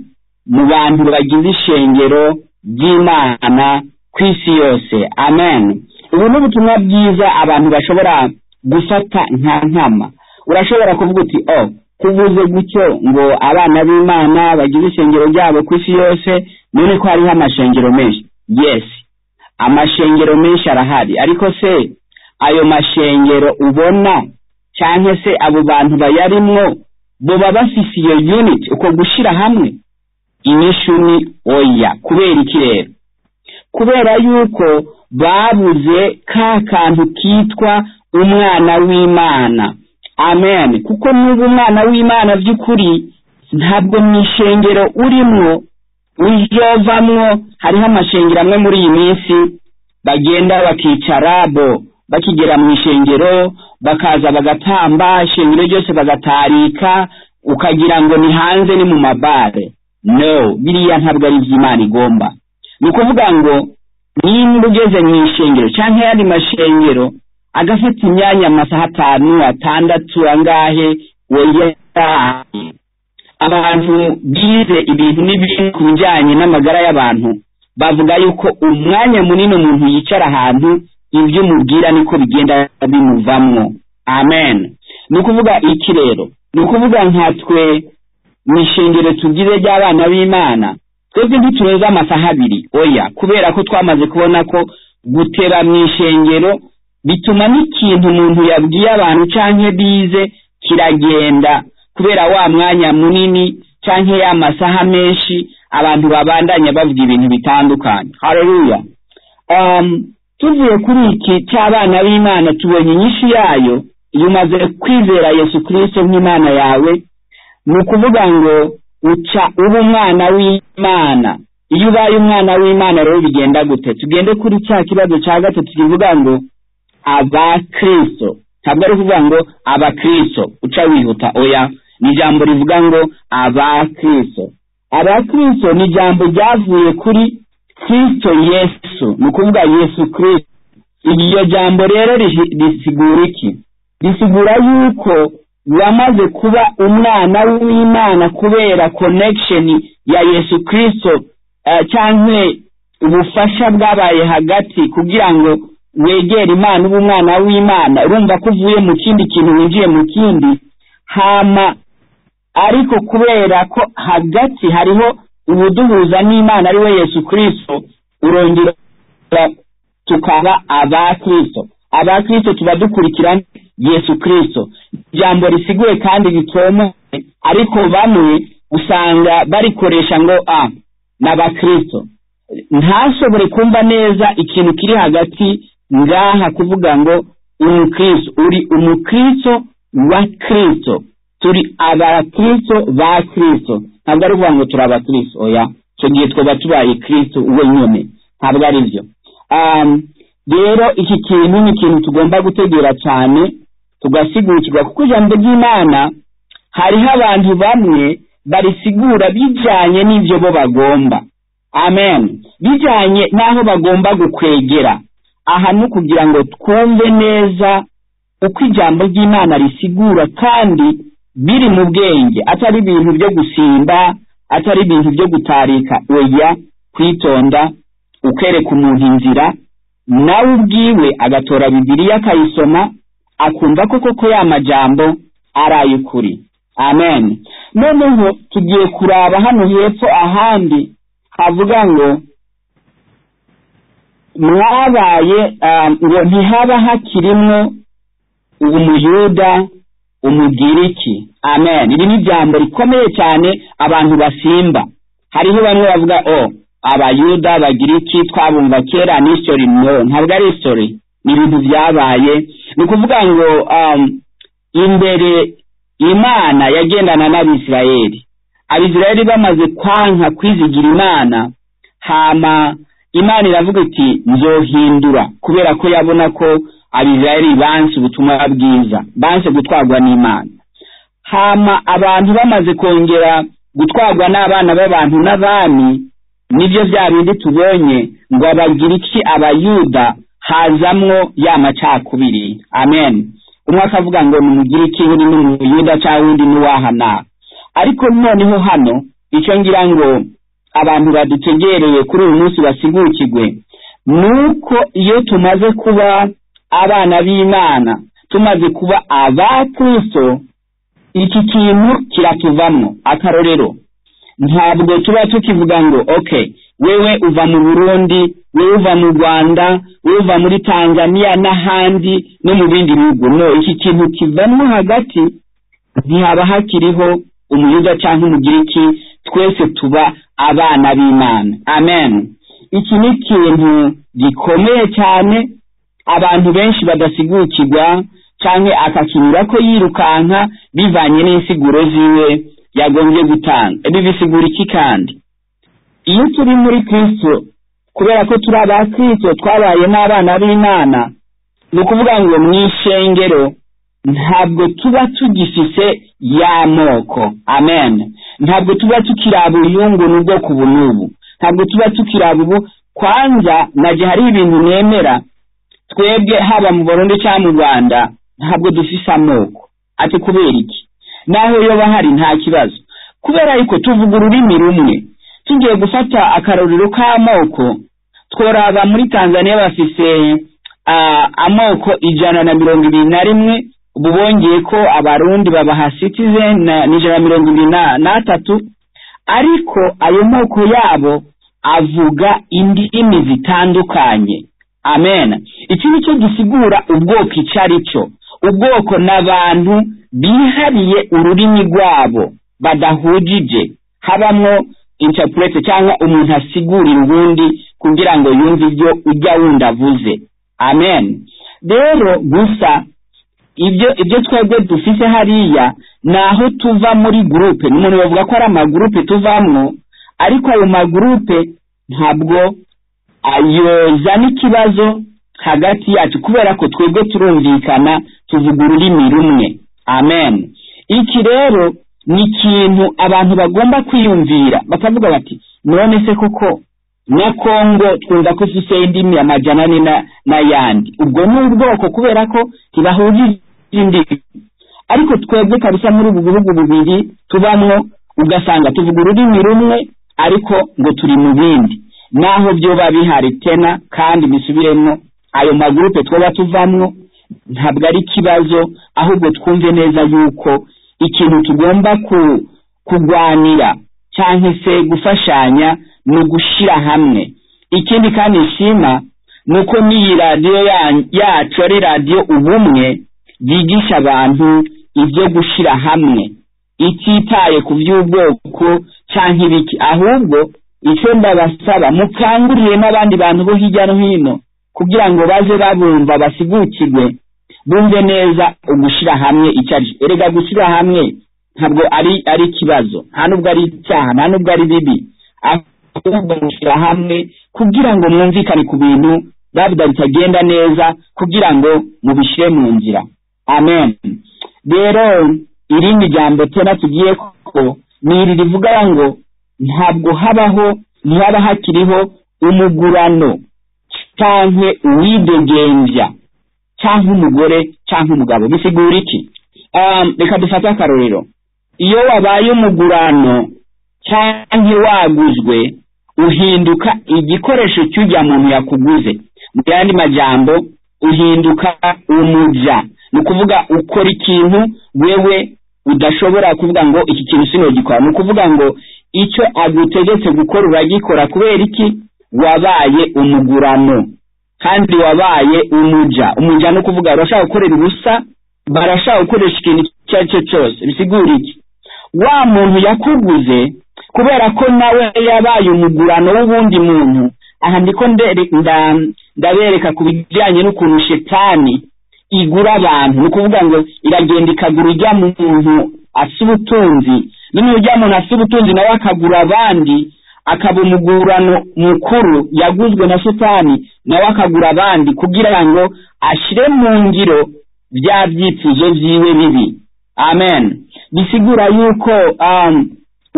mu bantu bagize ishengero ry'imana ku isi yose amen ubu ni ubutumwa bwiza abantu bashobora gufata nta nkama urashobora kuvuga uti o kuvuze gutyo ngo abana b'imana bagize ishengero ryabo ku isi yose none ko hariho amashengero menshi yesi amashengero menshi arahari ariko se ayo mashengero ubona cyangwa se abo bantu bayarimwo bo baba bafise iyo unit uko gushyira hamwe inyishu ni oya kubera iki rero kubera yuko babuze ka kantu kitwa umwana w'imana amen kuko n'ubu umwana w'imana by'ukuri ntabwo mu ishengero urimo ujyovamwo hariho amashengero amwe muri iyi minsi bagenda bakicara bo bakigera mu ishengero bakaza bagatamba ishengero ryose bagatarika ukagira ngo ni hanze ni mu mabare no biriya ntabwo ari iby'imana igomba ni ukuvuga ngo nimba ugeze mu ishengero cyangwa ayandi mashengero agafata imyanya amasaha atanu atandatu angahe weyaraye abantu bize ibintu n'ibintu ku bijyanye n'amagara y'abantu bavuga yuko umwanya munini umuntu yicara ahantu ibyo umubwira niko bigenda bimuvamwo amen ni ukuvuga iki rero ni ukuvuga nka twe mu ishengero tugize ry'abana b'imana twebwe ntiturenze amasaha abiri oya kubera ko twamaze kubona ko gutera mu ishengero bituma n'ikintu umuntu yabwiye abantu cyangwa bize kiragenda kubera wa mwanya munini cyangwa ya masaha menshi abantu babandanya bavuga ibintu bitandukanye hareruya tuvuye kuri iki cy'abana b'imana tubonye inyinshi yayo iyo umaze kwizera yesu kirisito nk'imana yawe ni ukuvuga ngo uca uba umwana w'imana iyo ubaye umwana w'imana rero bigenda gute tugende kuri cya kibazo cya gatatu kivuga ngo abakristo ntabwo ari ukuvuga ngo abakristo uca wihuta oya ni ijambo rivuga ngo abakristo abakristo ni ijambo ryavuye kuri kristo yesu ni ukuvuga yesu kristo iryo jambo rero rihi- risigura iki risigura yuko wamaze kuba umwana w'imana kubera connection ya yesu kristo eh, cyangwa ubufasha bwabaye hagati kugira ngo wegere imana ube umwana w'imana urumva ko uvuye mu kindi kintu winjiye mu kindi hama ariko kubera ko hagati hariho ubuduhuza n'imana ari we yesu kirisito urongera tukaba abakirisito abakirisito tuba dukurikira yesu kirisito ijambo risiguye kandi ritomoye ariko bamwe usanga barikoresha ngo a ni abakirisito ntashobore kumva neza ikintu kiri hagati ngaha kuvuga ngo umukristo uri umukristo wa kristo turi abakristo ba kristo ntabwo ari ukuvuga ngo turi abakristo oya icyo gihe twaba tubaye kristo wenyine ntabwo ari byo Um, rero iki kintu ni ikintu tugomba gutegera cyane tugasigukirwa kuko ijambo ry'imana hariho abantu bamwe barisigura bijyanye n'ibyo bo bagomba amen bijyanye n'aho bagomba gukwegera aha ni ukugira ngo twumve neza uko ijambo ry'imana risigura kandi biri mu bwenge atari ibintu byo gusimba atari ibintu byo gutarika oya kwitonda ukereka umuntu inzira nawe ubwiwe agatora bibiliya akayisoma akumva ko koko ya majambo ari ay'ukuri amen noneho tugiye kuraba hano hepfo ahandi havuga ngo mwabaye ah, ngo ntihaba hakirimwo umuyuda umugiriki amen iri ni ijambo rikomeye cyane abantu basimba hariho bamwe bavuga o abayuda abagiriki twabumva kera ni history no ntabwo ari history ni ibintu byabaye ni ukuvuga ngo um, imbere imana yagendana n'abisirayeli abisirayeli bamaze kwanka kwizigira imana hama imana iravuga iti nzohindura kubera ko yabona ko abisirayeli banse ubutumwa bwiza banse gutwarwa n'imana hama abantu bamaze kongera gutwarwa n'abana b'abantu n'abami nibyo bya bindi tubonye ngo abagiriki abayuda hazamwo ya macakubiri amen umwe akavuga ngo ni umugiriki undi ni umuyuda cyangwa undi ni uwahana ariko noneho hano icyo ngira ngo abantu badutegereye kuri uyu munsi basigukirwe ni uko iyo tumaze kuba abana b'imana tumaze kuba abakristo iki kintu kiratuvamo akarorero ntabwo tuba tukivuga ngo ok wewe uva mu burundi wewe uva mu rwanda wewe uva muri tanzania n'ahandi no mu bindi bihugu no iki kintu kivanwa hagati ntihaba hakiriho umuyuda cyangwa umugiriki twese tuba abana b'imana amen iki ni ikintu gikomeye cyane abantu benshi badasigukirwa cyangwa akakinyura ko yirukanka bivanye n'insiguro ziwe yagombye gutanga ibi bisigura iki kandi iyo turi muri kristo kubera ko turi aba kristo twabaye n'abana b'imana ni ukuvuga ngo mu ishengero ntabwo tuba tugifise ya moko amen ntabwo tuba tukiraba uyungu n'ubwoko ubu n'ubu ntabwo tuba tukiraba ubu kwanza najya hari ibintu nemera twebwe haba mu burundi cyangwa mu rwanda ntabwo dufise amoko ati kubera iki naho yoba hari nta kibazo kubera yuko tuvuga ururimi rumwe tugiye gufata akarorero k'amoko tworaba muri tanzania bafise ah, amoko ijana na mirongo ibiri na rimwe ubu bongeye ko abarundi babaha citizen na- n'ijana na mirongo ibiri na- n'atatu ariko ayo moko yabo avuga indimi zitandukanye amen iki ni cyo gisigura ubwoko icyo ari cyo ubwoko n'abantu bihariye ururimi rwabo badahujije habamo interprete cyangwa umuntu asigurira ubundi kugira ngo yumve ibyo ujya wundi avuze amen rero gusa ibyo ibyo twebwe dufite hariya ni aho tuva muri gurupe ni umuntu bavuga ko ari amagurupe tuvamo ariko ayo magurupe ntabwo ayozana ikibazo hagati yacu kubera ko twebwe turumvikana tuvuga ururimi rumwe amen iki rero ni ikintu abantu bagomba kwiyumvira bakavuga bati none se koko na kongo twumva ko ifite indimi amajyana ane n'ayandi ubwo ni ubwoko kubera ko ntibahujije indimi ariko twebwe kabisa muri ubu bihugu bubiri tubamo ugasanga tuvuga ururimi rumwe ariko ngo turi mu bindi naho byoba bihari tena kandi bisubiremo ayo magurupe twaba tuvamo ntabwo ari ikibazo ahubwo twumve neza yuko ikintu tugomba kurwanira cyangwa se gufashanya ni ugushyira hamwe ikindi kandi nshima ni uko n'iyi radiyo yacu ari radiyo ubumwe yigisha abantu ibyo gushyira hamwe ititaye ku by'ubwoko cyangwa ibiki ahubwo icyo ndabasaba mukangurire n'abandi bantu bo hirya no hino kugira ngo baze babumva basigukirwe bumve neza ugushyira hamwe icyo ari erega gushyira hamwe ntabwo ari ari ikibazo nta nubwo ari icyaha nta nubwo ari bibi ahubwo gushyira hamwe kugira ngo mwumvikane ku bintu babuda bitagenda neza kugira ngo mubishyire mu nzira amen rero irindi jambo tena tugiye ko ni iri rivuga ngo ntabwo habaho ntihaba hakiriho umugurano cyangwa uwidegembya cyangwa umugore cyangwa umugabo bisigura iki reka dufate akarorero iyo wabaye umugurano cyangwa waguzwe uhinduka igikoresho cy'ujya muntu yakuguze mu yandi majyambo uhinduka umujya ni ukuvuga ukora ikintu wewe udashobora kuvuga ngo iki kintu sinogikora ni ukuvuga ngo icyo agutegetse gukora uragikora kubera iki wabaye umugurano kandi wabaye umujya umujya ni ukuvuga barashaka gukorera ubusa barashaka gukoresha ikintu icyo ari cyo cyose bisigura iki wa muntu yakuguze kubera ko nawe yabaye umugurano w'ubundi muntu aha ndiko ndabereka ku bijyanye n'ukuntu shetani igura abantu ni ukuvuga ngo iragenda ikagura ujya muntu asa ubutunzi noneho ujya muntu asa ubutunzi nawe akagura abandi akaba umugurano mukuru yaguzwe na shitani nawe akagura abandi kugira ngo ashyire mu ngiro bya byifuzo byiwe bibi amen bisigura yuko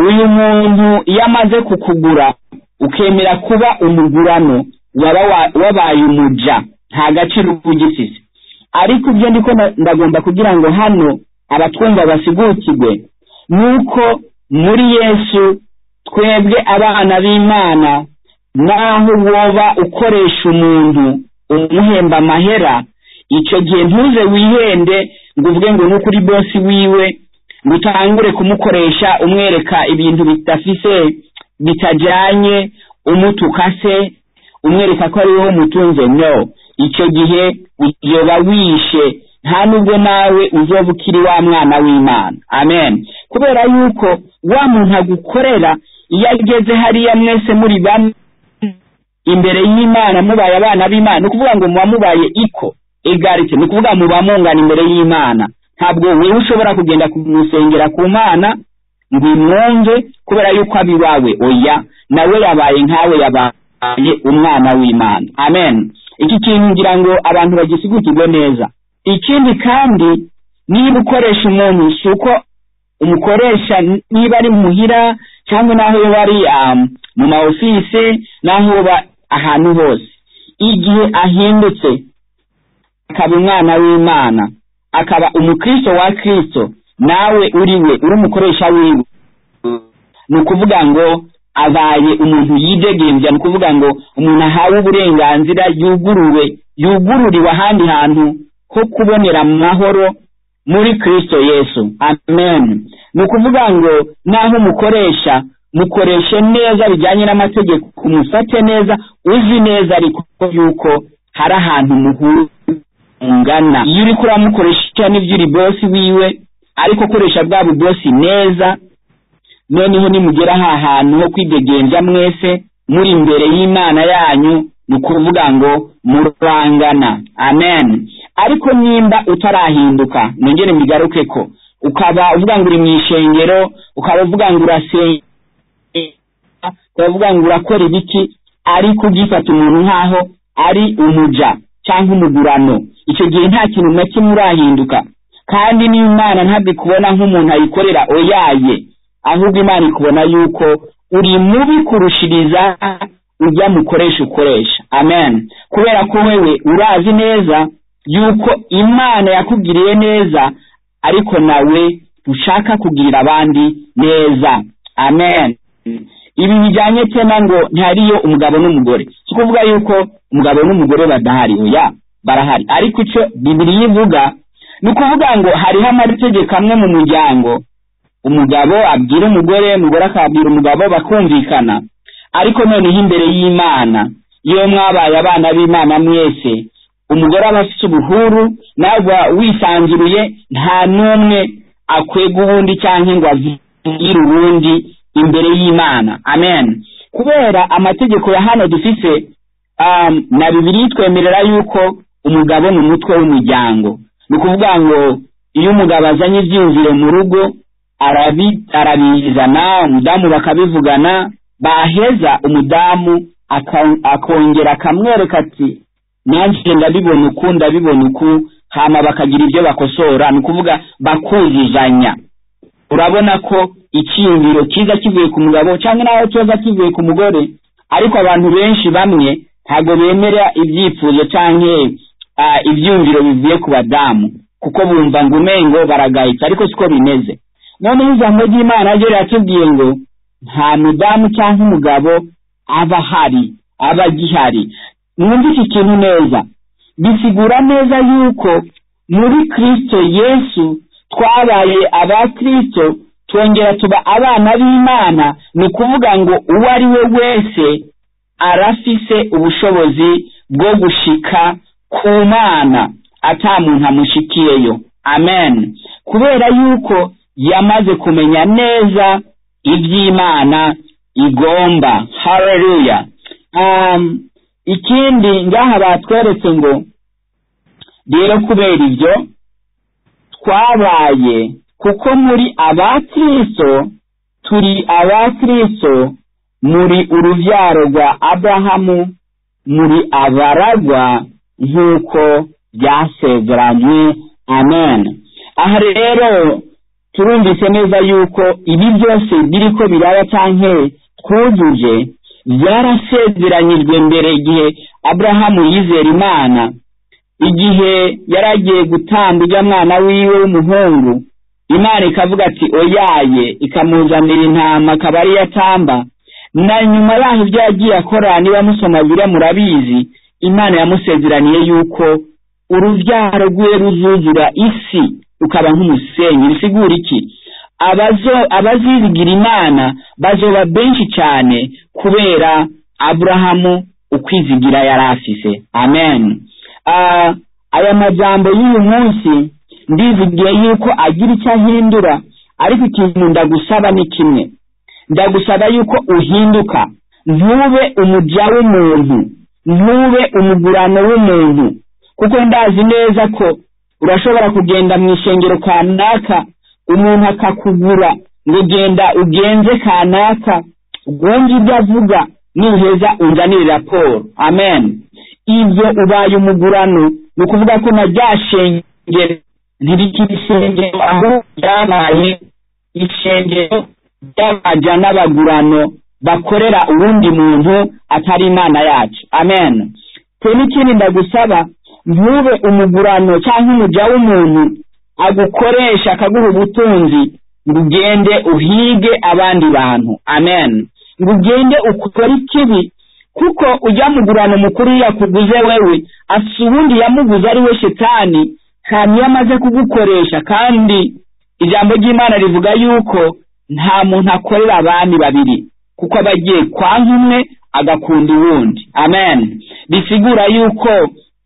uyu muntu iyo amaze kukugura ukemera kuba umugurano wabaye umujya nta gaciro ugisize ariko ibyo ndiko ndagomba kugira ngo hano abatwumva basigukirwe ni uko muri yesu twebwe abana b'imana naho woba ukoresha umuntu umuhemba amahera icyo gihe ntuze wihende ngo uvuge ngo ni ukuri bosi wiwe ngo utangure kumukoresha umwereka ibintu bidafise bitajyanye umutuka se umwereka ko ari wowe umutunze no icyo gihe uyoba wishe nta nubwo nawe uzoba ukiri wa mwana w'imana amen kubera yuko wa muntu agukorera iyo ageze hariya mwese muri bamwe imbere y'imana mubaye abana b'imana ni ukuvuga ngo muba mubaye iko egarite ni ukuvuga muba mungana imbere y'imana ntabwo wowe ushobora kugenda kumusengera ku mana ngo imwumve kubera yuko aba iwawe oya nawe yabaye nkawe yabaye umwana w'imana amen iki kintu ngira ngo abantu bagisigukirwe neza ikindi kandi niba ukoresha umuntu si uko umukoresha niba ari muhira cyangwa n'aho yaba ari mu ma ofisi n'aho yaba ahantu hose igihe ahindutse akaba umwana w'imana akaba umukristo wa kirisito nawe uri we uri umukoresha wiwe ni ukuvuga ngo abaye umuntu yidegembya ni ukuvuga ngo umuntu ahawe uburenganzira yuguruwe yugururiwe ahandi hantu ho kubonera amahoro muri kirisito yesu amen ni ukuvuga ngo naho mukoresha mukoreshe neza bijyanye n'amategeko umufate neza uzi neza ariko yuko hari ahantu muhura mungana iyo uri kuramukoresha n'ibyo uri bosi wiwe ariko koresha bwa bubosi neza noneho nimugera aha hantu ho kwidegembya mwese muri imbere y'imana yanyu ni ukuvuga ngo murangana amen ariko nimba utarahinduka nongere mbigaruke ko ukaba uvuga ngo uri mu ishengero ukaba uvuga ngo urasenga ukaba uvuga ngo urakora ibiki ariko ugifata umuntu nk'aho ari umuja cyangwa umugurano icyo gihe nta kintu na kimwe urahinduka kandi n'imana ntabwo ikubona nk'umuntu ayikorera oyaye ahubwo imana ikubona yuko uri mubi kurushiriza ujya mukoresha ukoresha amen kubera ko wewe urazi neza yuko imana yakugiriye neza ariko nawe ushaka kugirira abandi neza amen ibi bijyanye cyane ngo ntihariyo umugabo n'umugore si ukuvuga yuko umugabo n'umugore badahari oya barahari ariko icyo bibiriya ivuga ni ukuvuga ngo hariho amategeko amwe mu muryango umugabo abwira umugore umugore akabwira umugabo bakumvikana ariko noneho imbere y'imana iyo mwabaye abana b'imana mwese umugore aba afite ubuhuru ntabwo wisanzuruye nta n'umwe akwega ubundi cyangwa ngo avugire ubundi imbere y'imana amen kubera amategeko ya hano dufite na bibiri twemerera yuko umugabo ni umutwe w'umuryango ni ukuvuga ngo iyo umugabo azanye ibyiyumviro mu rugo arabizana umudamu bakabivugana baheza umudamu akongera akamwereka ati nanjye ndabibona uku ndabibona uku hama bakagira ibyo bakosora ni ukuvuga bakuzuzanya urabona ko icyiyumviro cyiza kivuye ku mugabo cyangwa naho cyoza kivuye ku mugore ariko abantu benshi bamwe ntabwo bemera ibyifuzo cyangwa ibyiyumviro bivuye ku badamu kuko bumva ngo umengo baragayitse ariko siko bimeze noneho ijambo ry'imana ryo riratubwiye ngo nta mudamu cyangwa umugabo aba ahari aba agihari mwumva iki kintu neza bisigura neza yuko muri kirisito yesu twabaye aba kirisito twongera tuba abana b'imana ni ukuvuga ngo uwo ari we wese arafise ubushobozi bwo gushika ku mana atamuntu amushikiyeyo amen kubera yuko yamaze kumenya neza iby'imana igomba hareruya ikindi ngaha batweretse ngo rero kubera ibyo twabaye kuko muri abakristo turi abakristo muri urubyaro rwa abrahamu muri abaragwa nk'uko byasezeranywe amen aha rero turumvise neza yuko ibi byose biri ko biraba cyangwa twujuje byarasezeranyijwe mbere igihe aburahamu yizera imana igihe yari agiye gutanga ujya mwana wiwe w'umuhungu imana ikavuga ati oyaye ikamuzanira intama akaba ariyo atamba na nyuma yaho ibyo yagiye akora niba musoma biriya murabizi imana yamusezeraniye yuko urubyaro rwe ruzuzura isi rukaba nk'umusenyi bisigura iki abazigira imana bazoba benshi cyane kubera aburahamu ukwizigira yari afise amen aya majyambo y'uyu munsi ndizigiye yuko agira icyo ahindura ariko ikintu ndagusaba ni kimwe ndagusaba yuko uhinduka ntube umujya w'umuntu ntube umugurano w'umuntu kuko ndazi neza ko urashobora kugenda mu ishengero kanaka umuntu akakugura ngo genda ugenze kanaka wumve ibyo avuga nuheza unzanire raporo amen ibyo ubaye umugurano ni ukuvuga ko na rya shengero ntibikiri ishengero aho byabaye ishengero ry'abaja n'abagurano bakorera uwundi muntu atari imana yacu amen twe n'ikindi ndagusaba ntube umugurano cyangwa umujya w'umuntu agukoresha akaguha ubutunzi ngo ugende uhige abandi bantu amen ngo ugende ukore ikibi kuko ujya mugurana umukuru yakuguze wewe afite ubundi yamuguze ari we shitani hanyuma iyo amaze kugukoresha kandi ijambo ry'imana rivuga yuko nta muntu akorera abandi babiri kuko aba agiye kwanga umwe agakunda uwundi amen bisigura yuko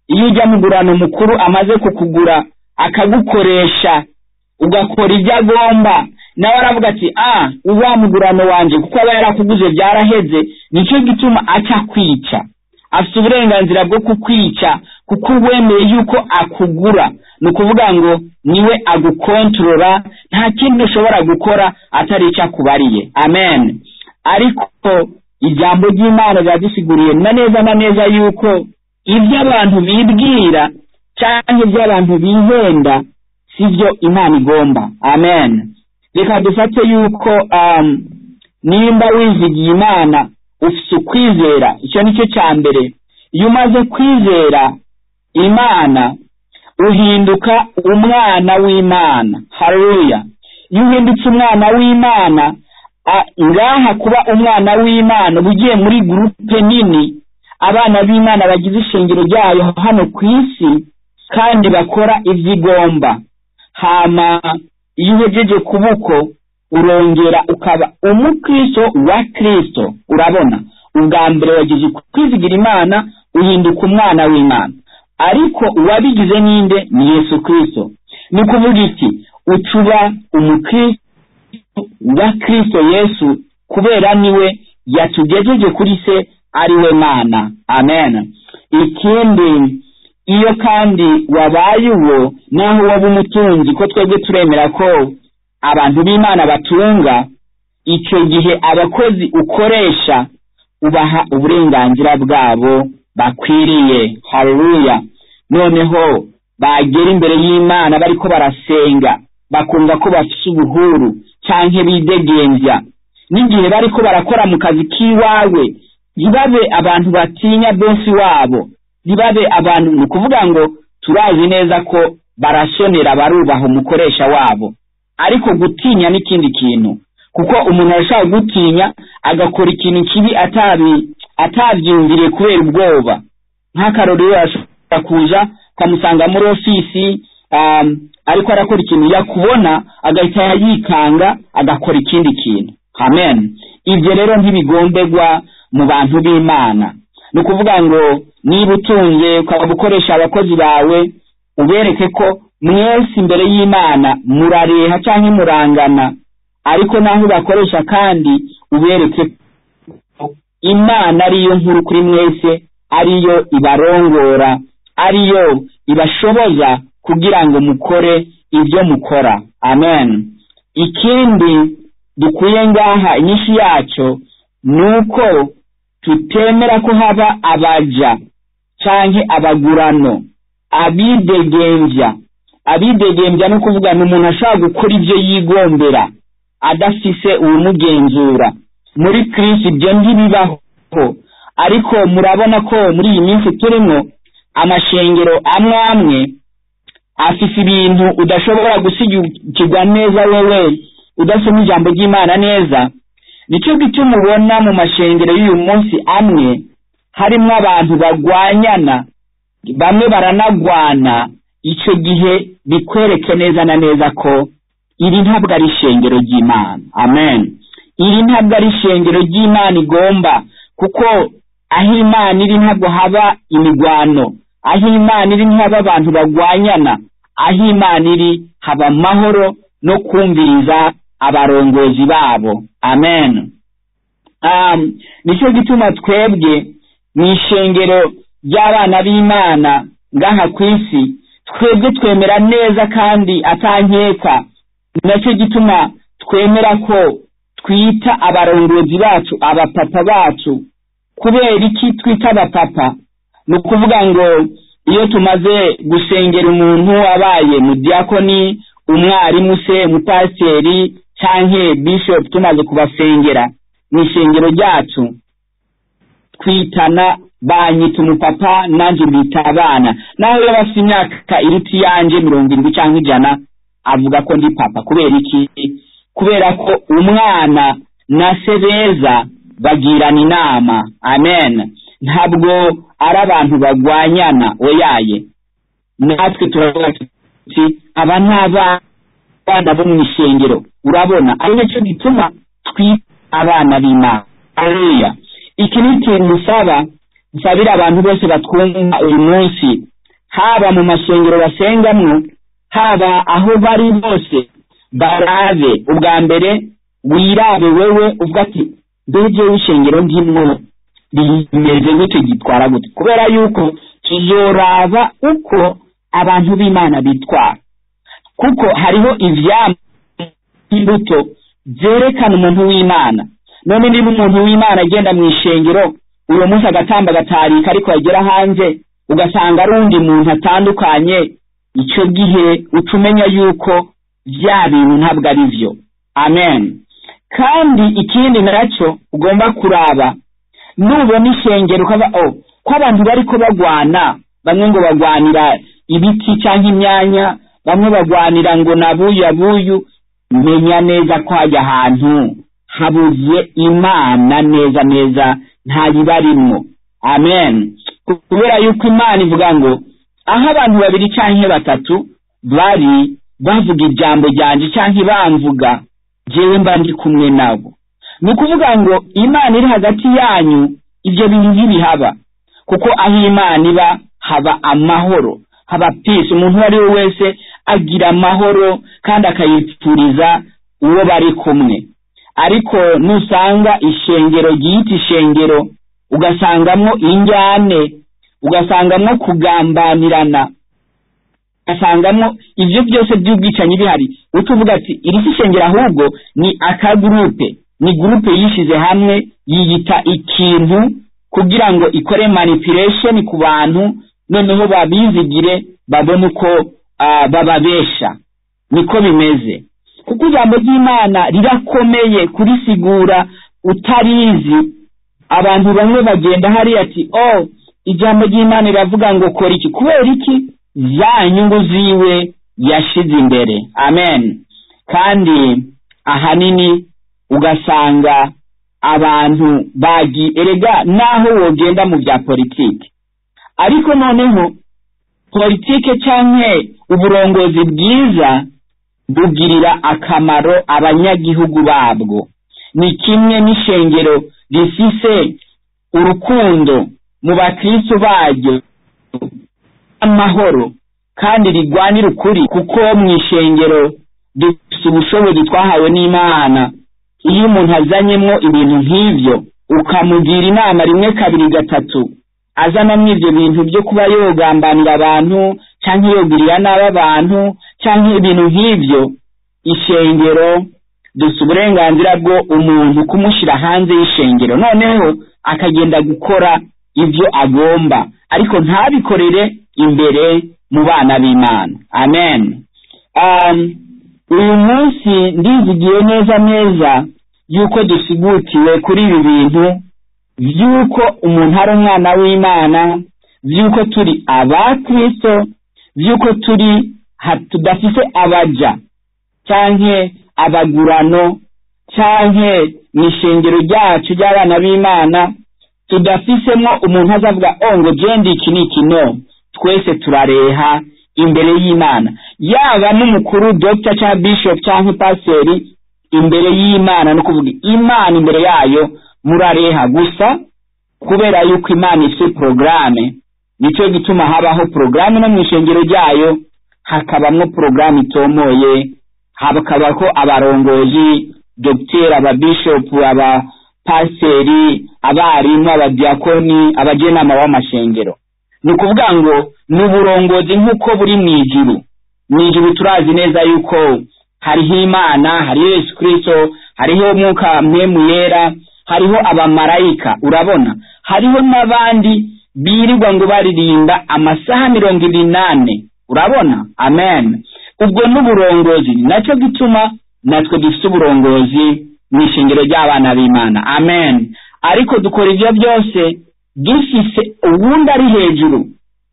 iyo ujya mu gurano mukuru amaze kukugura akagukoresha ugakora ibyo agomba nawe aravuga ati ah wa mugurano wanjye kuko aba yarakuguze byaraheze nicyo gituma acyakwica afite uburenganzira bwo kukwica kuko wemeye yuko akugura ni ukuvuga ngo niwe agukontorora nta kindi ushobora gukora atari icyo akubariye amen ariko ijambo ry'imana riba risiguriye na neza na neza yuko ibyo abantu bibwira cyangwa ibyo abantu bihenda si byo imana igomba amen reka dufate yuko um, nimba wizigiye imana ufite ukwizera icyo ni cyo cya mbere iyo umaze kwizera imana uhinduka umwana w'imana haruya iyo uhindutse umwana w'imana ngaha kuba umwana w'imana uba ugiye muri gurupe nini abana b'imana bagize ishingiro ryayo hano ku isi kandi bakora ibyo igomba hama iyo uhejeje kuboko urongera ukaba umukristo wa kirisito urabona ubwa mbere wagize kwizigira imana uhinduka umwana w'imana ariko uwabigize n'inde ni yesu kirisito ni kuvuga iki ucuba umukristo wa kirisito yesu kubera niwe yatugejeje kuri se ariwe mana amen ikindi iyo kandi wabaye uwo naho waba umutunzi ko twebwe turemera ko abantu b'imana batunga icyo gihe abakozi ukoresha ubaha uburenganzira bwabo bakwiriye haruya noneho bagera imbere y'imana bariko barasenga bakumva ko bafite ubuhuru cyangwa bidegembya n'igihe bariko barakora mu kazi k'iwawe ntibabe abantu batinya bosi wabo ntibabe abantu ni ukuvuga ngo turazi neza ko barasonera barubaha umukoresha wabo ariko gutinya n'ikindi kintu kuko umuntu arashobora gutinya agakora ikintu kibi atabyumviriye kubera ubwoba nk'akarori ashobora kuza ukamusanga muri ofisi ariko arakora ikintu yakubona agahita yikanga agakora ikindi kintu amen ibyo rero ntibigombegwa mu bantu b'imana ni ukuvuga ngo niba utunze ukaba ukoresha abakozi bawe ubereke ko mwese imbere y'imana murareha cyangwa murangana ariko naho bakoresha kandi ubereke imana ariyo nkuru kuri mwese ariyo ibarongora ariyo ibashoboza kugira ngo mukore ibyo mukora amen ikindi dukwiye ngaha inyinshi yacyo ni uko tutemera ko haba abaja cyangwa abagurano abidegembya abidegembya no kuvuga ni umuntu ashobora gukora ibyo yigombera adafise uwumugenzura muri kirisi ibyo ntibibaho ariko murabona ko muri iyi minsi turimo amashengero amwe amwe afise ibintu udashobora gusigikirwa neza wewe udasoma ijambo ry'imana neza nicyo gituma ubona mu mashengero y'uyu munsi amwe harimo abantu bagwanyana bamwe baranagwana icyo gihe bikwereke neza na neza ko iri ntabwo ari ishengero ry'imana amen iri ntabwo ari ishengero ry'imana igomba kuko aho imana iri ntabwo haba imigwano aho imana iri ntihaba abantu bagwanyana aho imana iri haba amahoro no kumviriza abarongozi babo amen nicyo gituma twebwe mu ishengero ry'abana b'imana ngaha ku isi twebwe twemera neza kandi atankeka nacyo gituma twemera ko twita abarongozi bacu abapapa bacu kubera iki twita abapapa ni ukuvuga ngo iyo tumaze gusengera umuntu abaye mu diakoni umwarimu se umupasiteri cyangwa bishopu tumaze kubasengera mu ishengero ryacu twitana banyita umupapa nanjye mbita abana nawe iyo bafite imyaka iruta iyanjye mirongo irindwi cyangwa ijana avuga ko ndi papa kubera iki kubera ko umwana na se beza bagirana inama amen ntabwo ari abantu bagwanyana oyaye natwe turavuga tuti aba ni abana bo mu ishengero urabona ari nacyo gituma twita abana b'imana iki ni ikintu usaba nsabira abantu bose batwumva uyu munsi haba mu masengero basengamwo haba aho bari bose barave ubwa mbere wirabe wewe uvuga ati mbege w'ishengero ndimwo rimeze gute gitwara gute kubera yuko tuzoraba uko abantu b'imana bitwara kuko hariho ivyama imbuto byerekana umuntu w'imana none niba umuntu w'imana agenda mu ishengero uwo munsi agatamba agatarika ariko yagera hanze ugasanga ari undi muntu atandukanye icyo gihe uca umenya yuko bya bintu ntabwo ari byo amen kandi ikindi nacyo ugomba kuraba nubona ishengero ukaba o ko abantu bari ko bagwana bamwe ngo bagwanira ibiti cyangwa imyanya bamwe bagwanira ngo nabuyu abuyu menya neza ko hajya ahantu habuze imana neza neza ntayibarimo amen kubera yuko imana ivuga ngo aho abantu babiri cyangwa batatu bari bavuga ijambo ryanje cyangwa bamvuga njyewe mba ndi kumwe nabo ni ukuvuga ngo imana iri hagati yanyu ibyo bintu ntibihaba kuko aho imana iba haba amahoro haba pisi umuntu uwo ari we wese agira amahoro kandi akayipfuriza uwo bari kumwe ariko nusanga ishengero ryita ishengero ugasangamo injyane ugasangamo kugambanirana ugasangamo ibyo byose by'ubwicanyi bihari utuvuga ati iri si ishengero ahubwo ni akagurupe ni gurupe yishyize hamwe yiyita ikintu kugira ngo ikore manipulation ku bantu noneho babizigire babone uko ah, bababesha niko bimeze kuko ijambo ry'imana rirakomeye kurisigura utarizi abantu bamwe bagenda hariya ati o ijambo ry'imana riravuga ngo kora iki kubera iki za nyungu ziwe yashyize imbere amen kandi ahanini ugasanga abantu bagi erega naho wogenda mu bya politiki ariko noneho politiki cyangwa uburongozi bwiza bugirira akamaro abanyagihugu babwo ni kimwe n'ishengero rifise urukundo mu bakristo baryo amahoro kandi rigwanira ukuri kuko mu ishengero dufite ubushobozi twahawe n'imana iyo umuntu azanyemo ibintu nk'ibyo ukamugira inama rimwe kabiri gatatu azanamo ibyo bintu byo kuba yogambanira abantu cyangwa yogirira nabi abantu cyangwa ibintu nk'ibyo ishengero dusa uburenganzira bwo umuntu kumushyira hanze y'ishengero noneho akagenda gukora ibyo agomba ariko ntabikorere imbere mu bana b'imana amen Um, uyu munsi ndizigiye neza neza yuko dusigutiwe kuri ibi bintu by'uko umuntu ari umwana w'imana by'uko turi abakristo by'uko turi ha- tudafite abaja cyangwa abagurano cyangwa mu ishengero ryacu ry'abana b'imana tudafisemo umuntu azavuga o ngo genda iki ni iki no twese turareha imbere y'imana yaba n'umukuru dogita cyangwa bishop cyangwa pasiteri imbere y'imana no kuvuga imana imbere yayo murareha gusa kubera yuko imana ifite porogaramu nicyo gituma habaho porogaramu no mu ishengero ryayo hakabamo porogaramu itomoye hakabaho abarongozi dogiteri ababishopu abapasiteri abarimu abadiyakoni abagenama w'amashengero ni ukuvuga ngo ni uburongozi nk'uko buri mu ijuru mu ijuru turazi neza yuko hariho imana hariho yesu kirisito hariho umwuka mpemu yera hariho abamarayika urabona hariho n'abandi birirwa ngo baririmba amasaha mirongo ibiri n'ane urabona amen ubwo n'uburongozi ni nacyo gituma natwe dufite uburongozi mu ishingiro ry'abana b'imana amen ariko dukora ibyo byose dufise uwundi ari hejuru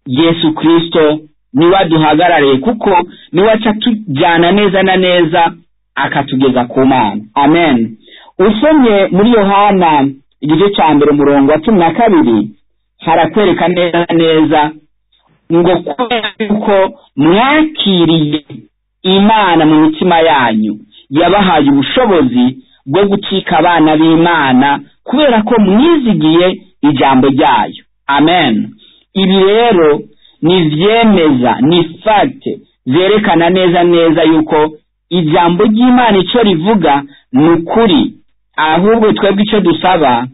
yesu kirisito niwe aduhagarariye kuko niwe aca atujyana neza na neza akatugeza ku mana amen usomye muri yohana igice cya mbere umurongo wa cumi na kabiri harakwereka neza neza ngo kubera yuko mwakiriye imana mu mitima yanyu yabahaye ubushobozi bwo gucika abana b'imana kubera ko mwizigiye ijambo ryayo amen ibi rero ni ibyemeza ni fagite zerekana neza neza yuko ijambo ry'imana icyo rivuga ni ukuri ahubwo twebwe icyo dusaba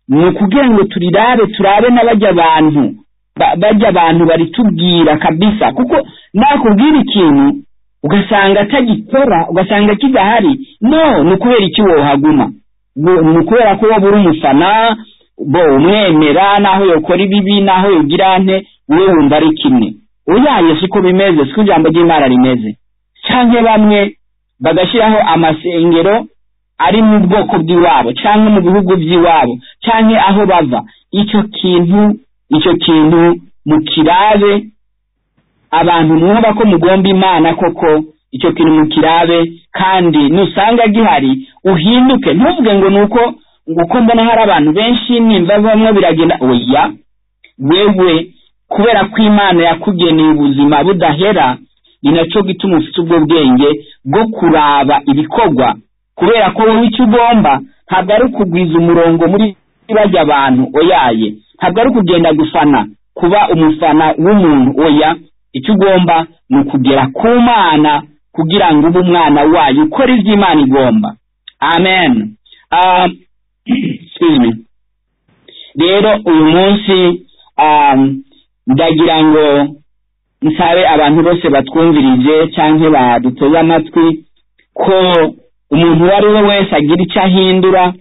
ni ukugira ngo turirare turabe n'abajya abantu ba- bajya abantu baritubwira kabisa kuko nakubwira ikintu ugasanga atagikora ugasanga kidahari no ni ukubera iki wohaguma Ngo- ni ukubera ko wowe uri umufana bo umwemera n'aho yokora ibibi n'aho yogira ante wowe wumva ari kimwe uyaye siko bimeze siko ijambo ry'imana rimeze cyangwa bamwe bagashyiraho amasengero ari mu bwoko bw'iwabo cyangwa mu bihugu by'iwabo cyangwa aho bava icyo kintu icyo kintu mukirabe abantu mwumva ko mugomba imana koko icyo kintu mukirabe kandi nusanga gihari uhinduke ntuvuge ngo ni uko uko mbona hari abantu benshi nimba bamwe biragenda oya wewe kubera ko imana yakugeneye ubuzima budahera ni nacyo gituma ufite ubwo bwenge bwo kuraba ibikorwa kubera ko wowe icyo ugomba ntabwo ari ukugwiza umurongo muri bajya abantu oyaye ntabwo ari ukugenda gufana kuba umufana w'umuntu oya icyo ugomba ni ukugera ku mana kugira ngo ube umwana wayo ukora ibyo imana igomba amen Ah, excuse me rero uyu munsi ah, ndagira ngo nsabe abantu bose batwumvirije cyangwa baduteze amatwi ko umuntu uwo ari we wese agira icyo ahindura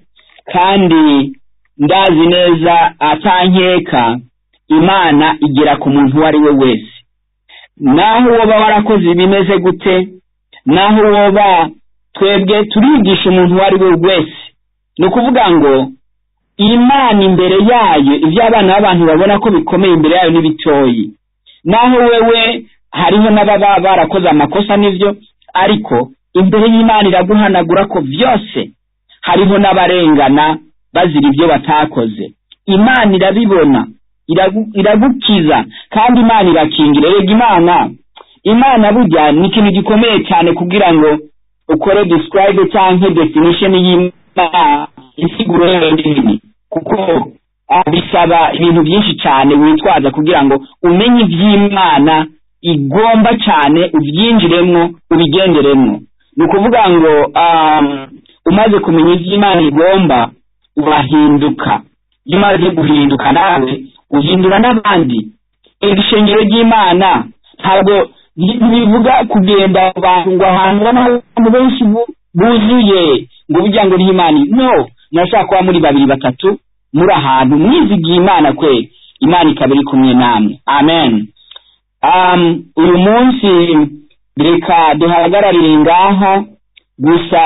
kandi ndazi neza atankeka imana igera ku muntu uwo ari we wese naho woba warakoze bimeze gute naho woba twebwe turigisha umuntu uwo ari we wese ni ukuvuga ngo imana imbere yayo ibyo abana b'abantu babona ko bikomeye imbere yayo n'ibitoyi naho wewe hariho n'ababa barakoze amakosa n'ibyo ariko imbere y'imana iraguhanagura ko byose hariho n'abarengana bazira ibyo batakoze imana irabibona iragu- iragukiza kandi imana irakingira rega imana imana burya ni ikintu gikomeye cyane kugira ngo ukore describe cyangwa definition y'imana insiguro yayo nini kuko ah, bisaba ibintu byinshi cyane witwaza kugira ngo umenye iby'imana igomba cyane ubyinjiremo ubigenderemo ni ukuvuga ngo um, umaze kumenya iby'imana igomba urahinduka iyo umaze guhinduka nawe uhindura n'abandi iri shingiro ry'imana ntabwo bivuga kugenda abantu ngo ahantu ubona abantu benshi bu- buzuye ngo burya ngo n'imana no murashobora kuba muri babiri batatu muri ahantu mwizigiye imana kwe imana ikaba iri kumwe namwe amen um, uyu munsi reka duhagararire ngaha gusa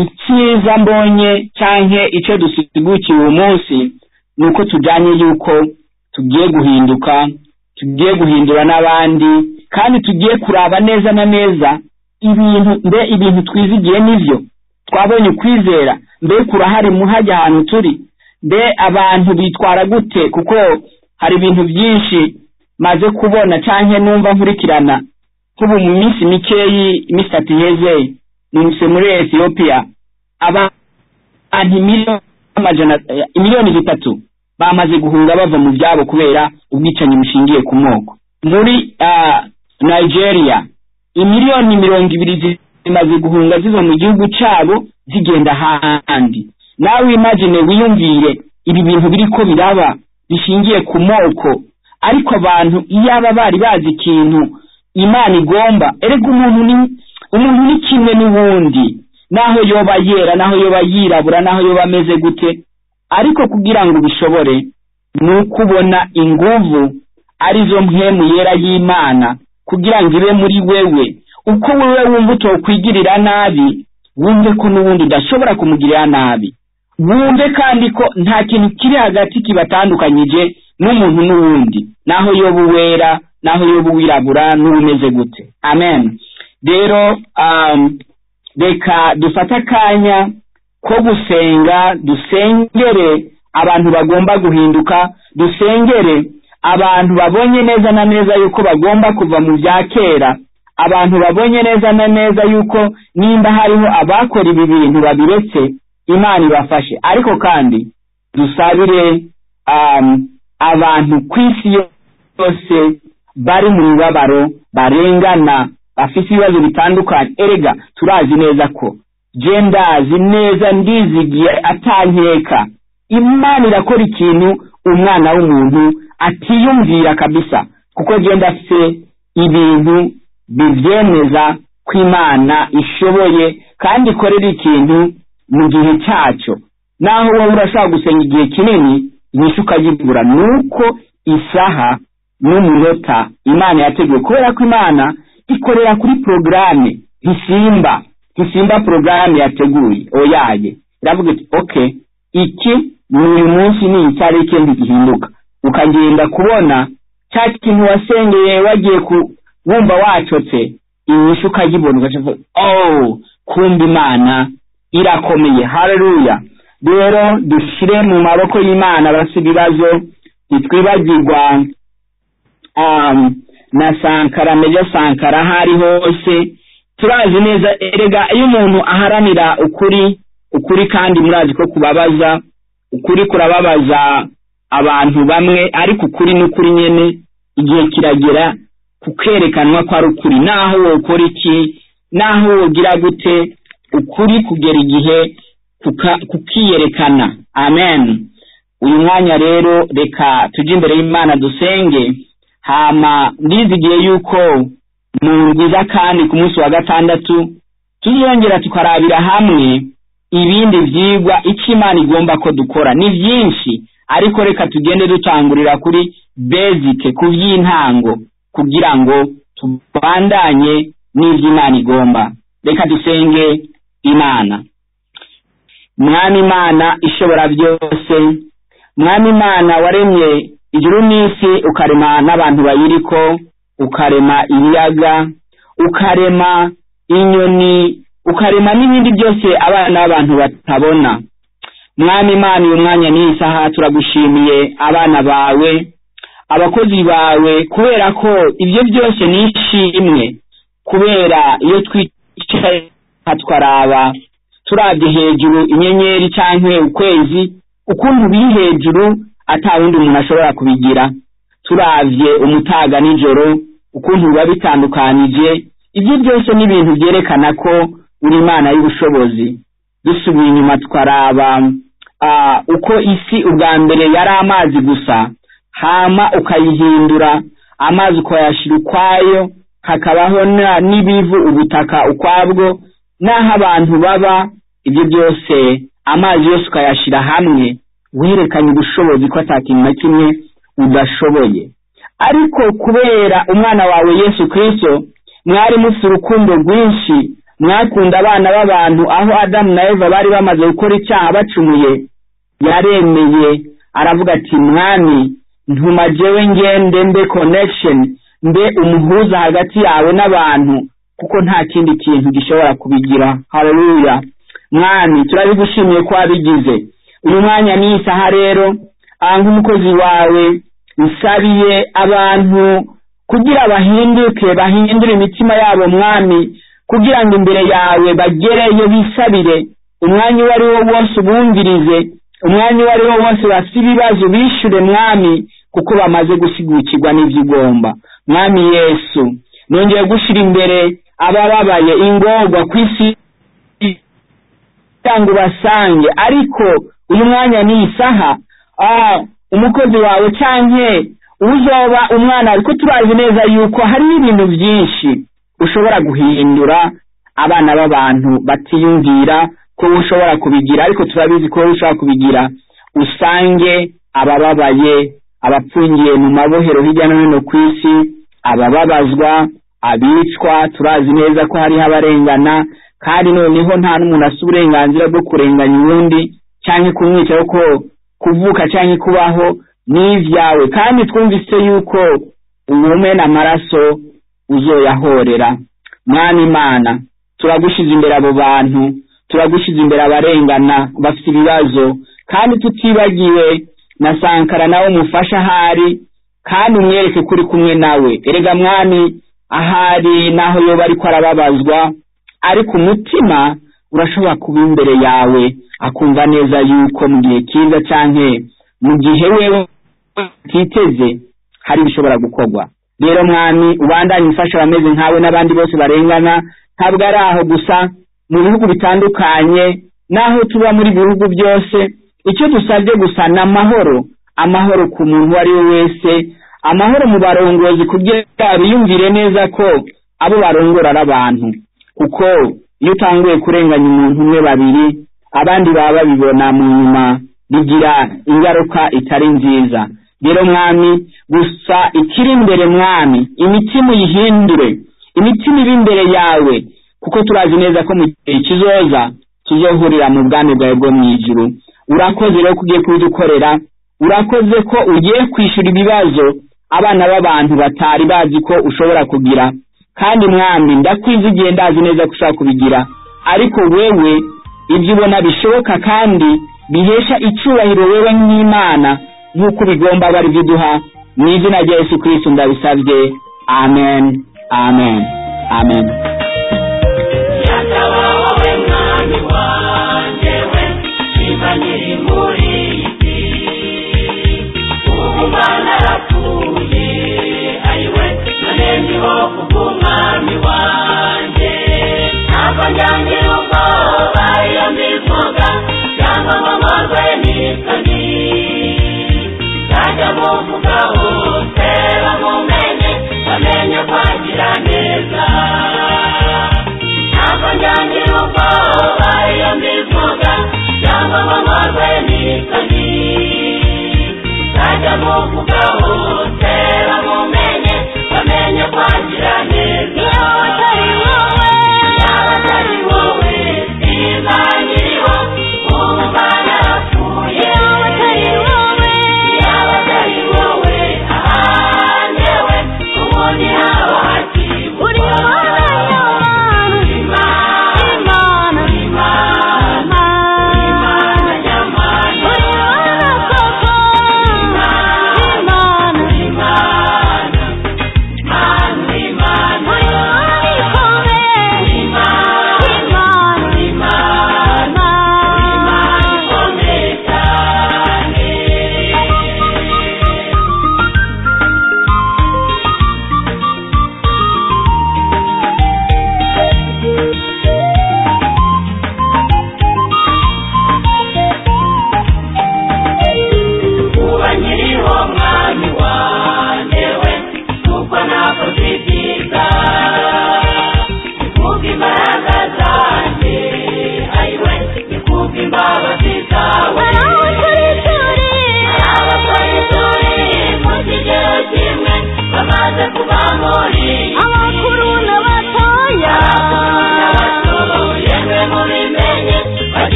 icyiza mbonye cyangwa icyo dusigukiwe uyu munsi ni uko tujyanye yuko tugiye guhinduka tugiye guhindura n'abandi kandi tugiye kuraba neza na neza ibintu mbe ibintu twizigiye n'ibyo twabonye ukwizera mbe kurahari muhajya ahantu turi mbe abantu bitwara gute kuko hari ibintu byinshi maze kubona cyangwa numva nkurikirana nk'ubu mu minsi mikeyi iminsi itatu iheze nise muri etiyopiya abantu miliyoni amajana eh, miliyoni zitatu bamaze guhunga bava mu byabo kubera ubwicanyi bushingiye ku moko muri ah, nigeria imiliyoni mirongo ibiri zi- zimaze guhunga ziva mu gihugu cyabo zigenda ahandi nawe imagine wiyumvire ibi bintu biri ko biraba bishingiye ku moko ariko abantu iyo aba bari bazi ikintu imana igomba erega umuntu ni umuntu ni kimwe n'uwundi naho yoba yera naho yoba yirabura naho yoba ameze gute ariko kugira ngo ubishobore ni ukubona inguvu arizo mpemu yera y'imana kugira ngo ibe muri wewe uko wewe wumva utokwigirira nabi wumve ko n'ubundi udashobora kumugirira nabi wumve kandi ko nta kintu kiri hagati kibatandukanyije n'umuntu n'uwundi naho yoba uwera naho yoba uwirabura n'ubumeze gute amen rero um, reka dufate akanya ko gusenga dusengere abantu bagomba guhinduka dusengere abantu babonye neza na neza yuko bagomba kuva mu bya kera abantu babonye neza na neza yuko nimba hariho abakora ibi bintu babiretse imana ibafashe ariko kandi dusabire um, abantu ku isi yose bari mu mibabaro barengana bafite ibibazo bitandukanye erega turazi neza ko je ndazi neza ndizigiye atankeka imana irakora ikintu umwana w'umuntu atiyumvira kabisa kuko genda se ibintu bibyemeza ko imana ishoboye kandi ikorera ikintu mu gihe cyacyo naho wowe urashobora gusenga igihe kinini inyishu ukayibura ni uko isaha n'umunota imana yateguye kubera ko imana ikorera kuri porogaramu ntisimba ntisimba porogaramu yateguye oyaye iravuga iti oke iki ni uyu munsi ni icyarike ntigihinduka ukagenda kubona cya kintu wasengeye wagiye wumva wacotse inyishu ukayibona ugacupa ooo kumva imana irakomeye hareruya rero dushyire mu maboko y'imana barasa ibibazo ntitwibagirwa na sankara meja sankara aho ari hose turazi neza erega iyo umuntu aharanira ukuri ukuri kandi murazi ko kubabaza ukuri kurababaza abantu bamwe ariko ukuri n'ukuri nyine igihe kiragera kukerekanwa ko ari ukuri naho wokora iki naho wogira gute ukuri kugera igihe kukiyerekana amen uyu mwanya rero reka tujye imbere y'imana dusenge hama ndizigiye yuko mu rwiza kandi ku munsi wa gatandatu tuzongera tukarabira hamwe ibindi byigwa icyo imana igomba ko dukora ni byinshi ariko reka tugende dutangurira kuri bezike ku by'intango kugira ngo tubandanye n'iby'imana igomba reka dusenge imana mwami imana ishobora byose mwami imana waremye ijuru n'isi ukarema n'abantu bayiriko ukarema ibiyaga ukarema inyoni ukarema n'ibindi byose abana b'abantu batabona mwami imana uyu mwanya n'isaha turagushimiye abana bawe abakozi bawe kubera ko ibyo byose ni ishimwe kubera iyo twicaye twaraba turabye hejuru inyenyeri cyangwa ukwezi ukuntu biri hejuru atawundi umuntu ashobora kubigira turabye umutaga nijoro ukuntu biba bitandukanije ibyo byose ni ibintu byerekana ko uri imana y'ubushobozi dusubiye inyuma twaraba uko isi ubwa mbere yari amazi gusa hama ukayihindura amazi ukayashyira ukwayo hakabaho n'ibivu ubutaka ukwabwo n'aho abantu baba ibyo byose amazi yose ukayashyira hamwe werekanye ubushobozi ko atakintu na kimwe udashoboye ariko kubera umwana wawe yesu kirisito mwari mufite urukundo rwinshi mwakunda abana b'abantu aho adamu na eva bari bamaze gukora icyaha bacumuye yaremeye aravuga ati mwami ntumagewe ngende mbe konekisheni mbe umuhuza hagati yawe n'abantu kuko nta kindi kintu gishobora kubigira hareruya mwami turabigushimiye ko wabigize uyu mwanya ni isaha rero nk'umukozi wawe usabiye abantu kugira bahinduke bahindure imitima yabo mwami kugira ngo imbere yawe bagereyo bisabire umwanya uwo ari wo wose ubumvirize umwanya uwo ari wo wose bafite ibibazo bishyure mwami kuko bamaze gusigukirwa n'ibyo ugomba mwami yesu nongeye gushyira imbere abababaye ingorwa ku isi kugira ngo ubasange ariko uyu mwanya ni isaha umukozi wawe cyangwa uzoba umwana ariko turazi neza yuko hari ibintu byinshi ushobora guhindura abana b'abantu batiyumvira ko ushobora kubigira ariko turabizi ko ushobora kubigira usange abababaye abapfungiye mu mabohero hirya no hino ku isi abababazwa abicwa turazi neza ko hariho abarengana kandi noneho nta n'umuntu afite uburenganzira bwo kurenganya uwundi cyangwa kumwica ko kuvuka cyangwa kubaho ni ibyawe kandi twumvise yuko ubume n'amaraso uzoyahorera mwana imana turagushyize imbere abo bantu turagushyize imbere abarengana bafite ibibazo kandi tutibagiwe na sankara nawe umufasha ahari kandi umwereke ko uri kumwe nawe erega mwami ahari naho yoba ariko arababazwa ariko umutima urashobora kuba imbere yawe akumva neza yuko mu gihe cyiza cyangwa mu gihe wewe utiteze hari ibishobora gukorwa rero mwami ubandanye ufasha abameze nkawe n'abandi bose barengana ntabwo ari aho gusa mu bihugu bitandukanye n'aho tuba muri bihugu byose icyo dusabye gusa ni amahoro amahoro ku muntu uwo ari we wese amahoro mu barongozi kugira biyumvire neza ko abo barongora ari abantu kuko iyo utanguye kurenganya umuntu umwe babiri abandi baba babibona mu nyuma bigira ingaruka itari nziza rero mwami gusa ikiri imbere mwami imitima uyihindure imitima iba imbere yawe kuko turazi neza ko mu gihe kizoza tuzohurira mu bwami bwawe bwo mu ijuru urakoze rero ko ugiye kubidukorera urakoze ko ugiye kwishyura ibibazo abana b'abantu batari bazi ko ushobora kugira kandi mwami ndakwiza igihe ndazi neza ko ushobora kubigira ariko wewe ibyo ubona bishoboka kandi bihesha icyubahiro wewe nk'imana nk'uko bigomba bari biduha mu izina rya yesu kirisito ndabisabye amen amen amen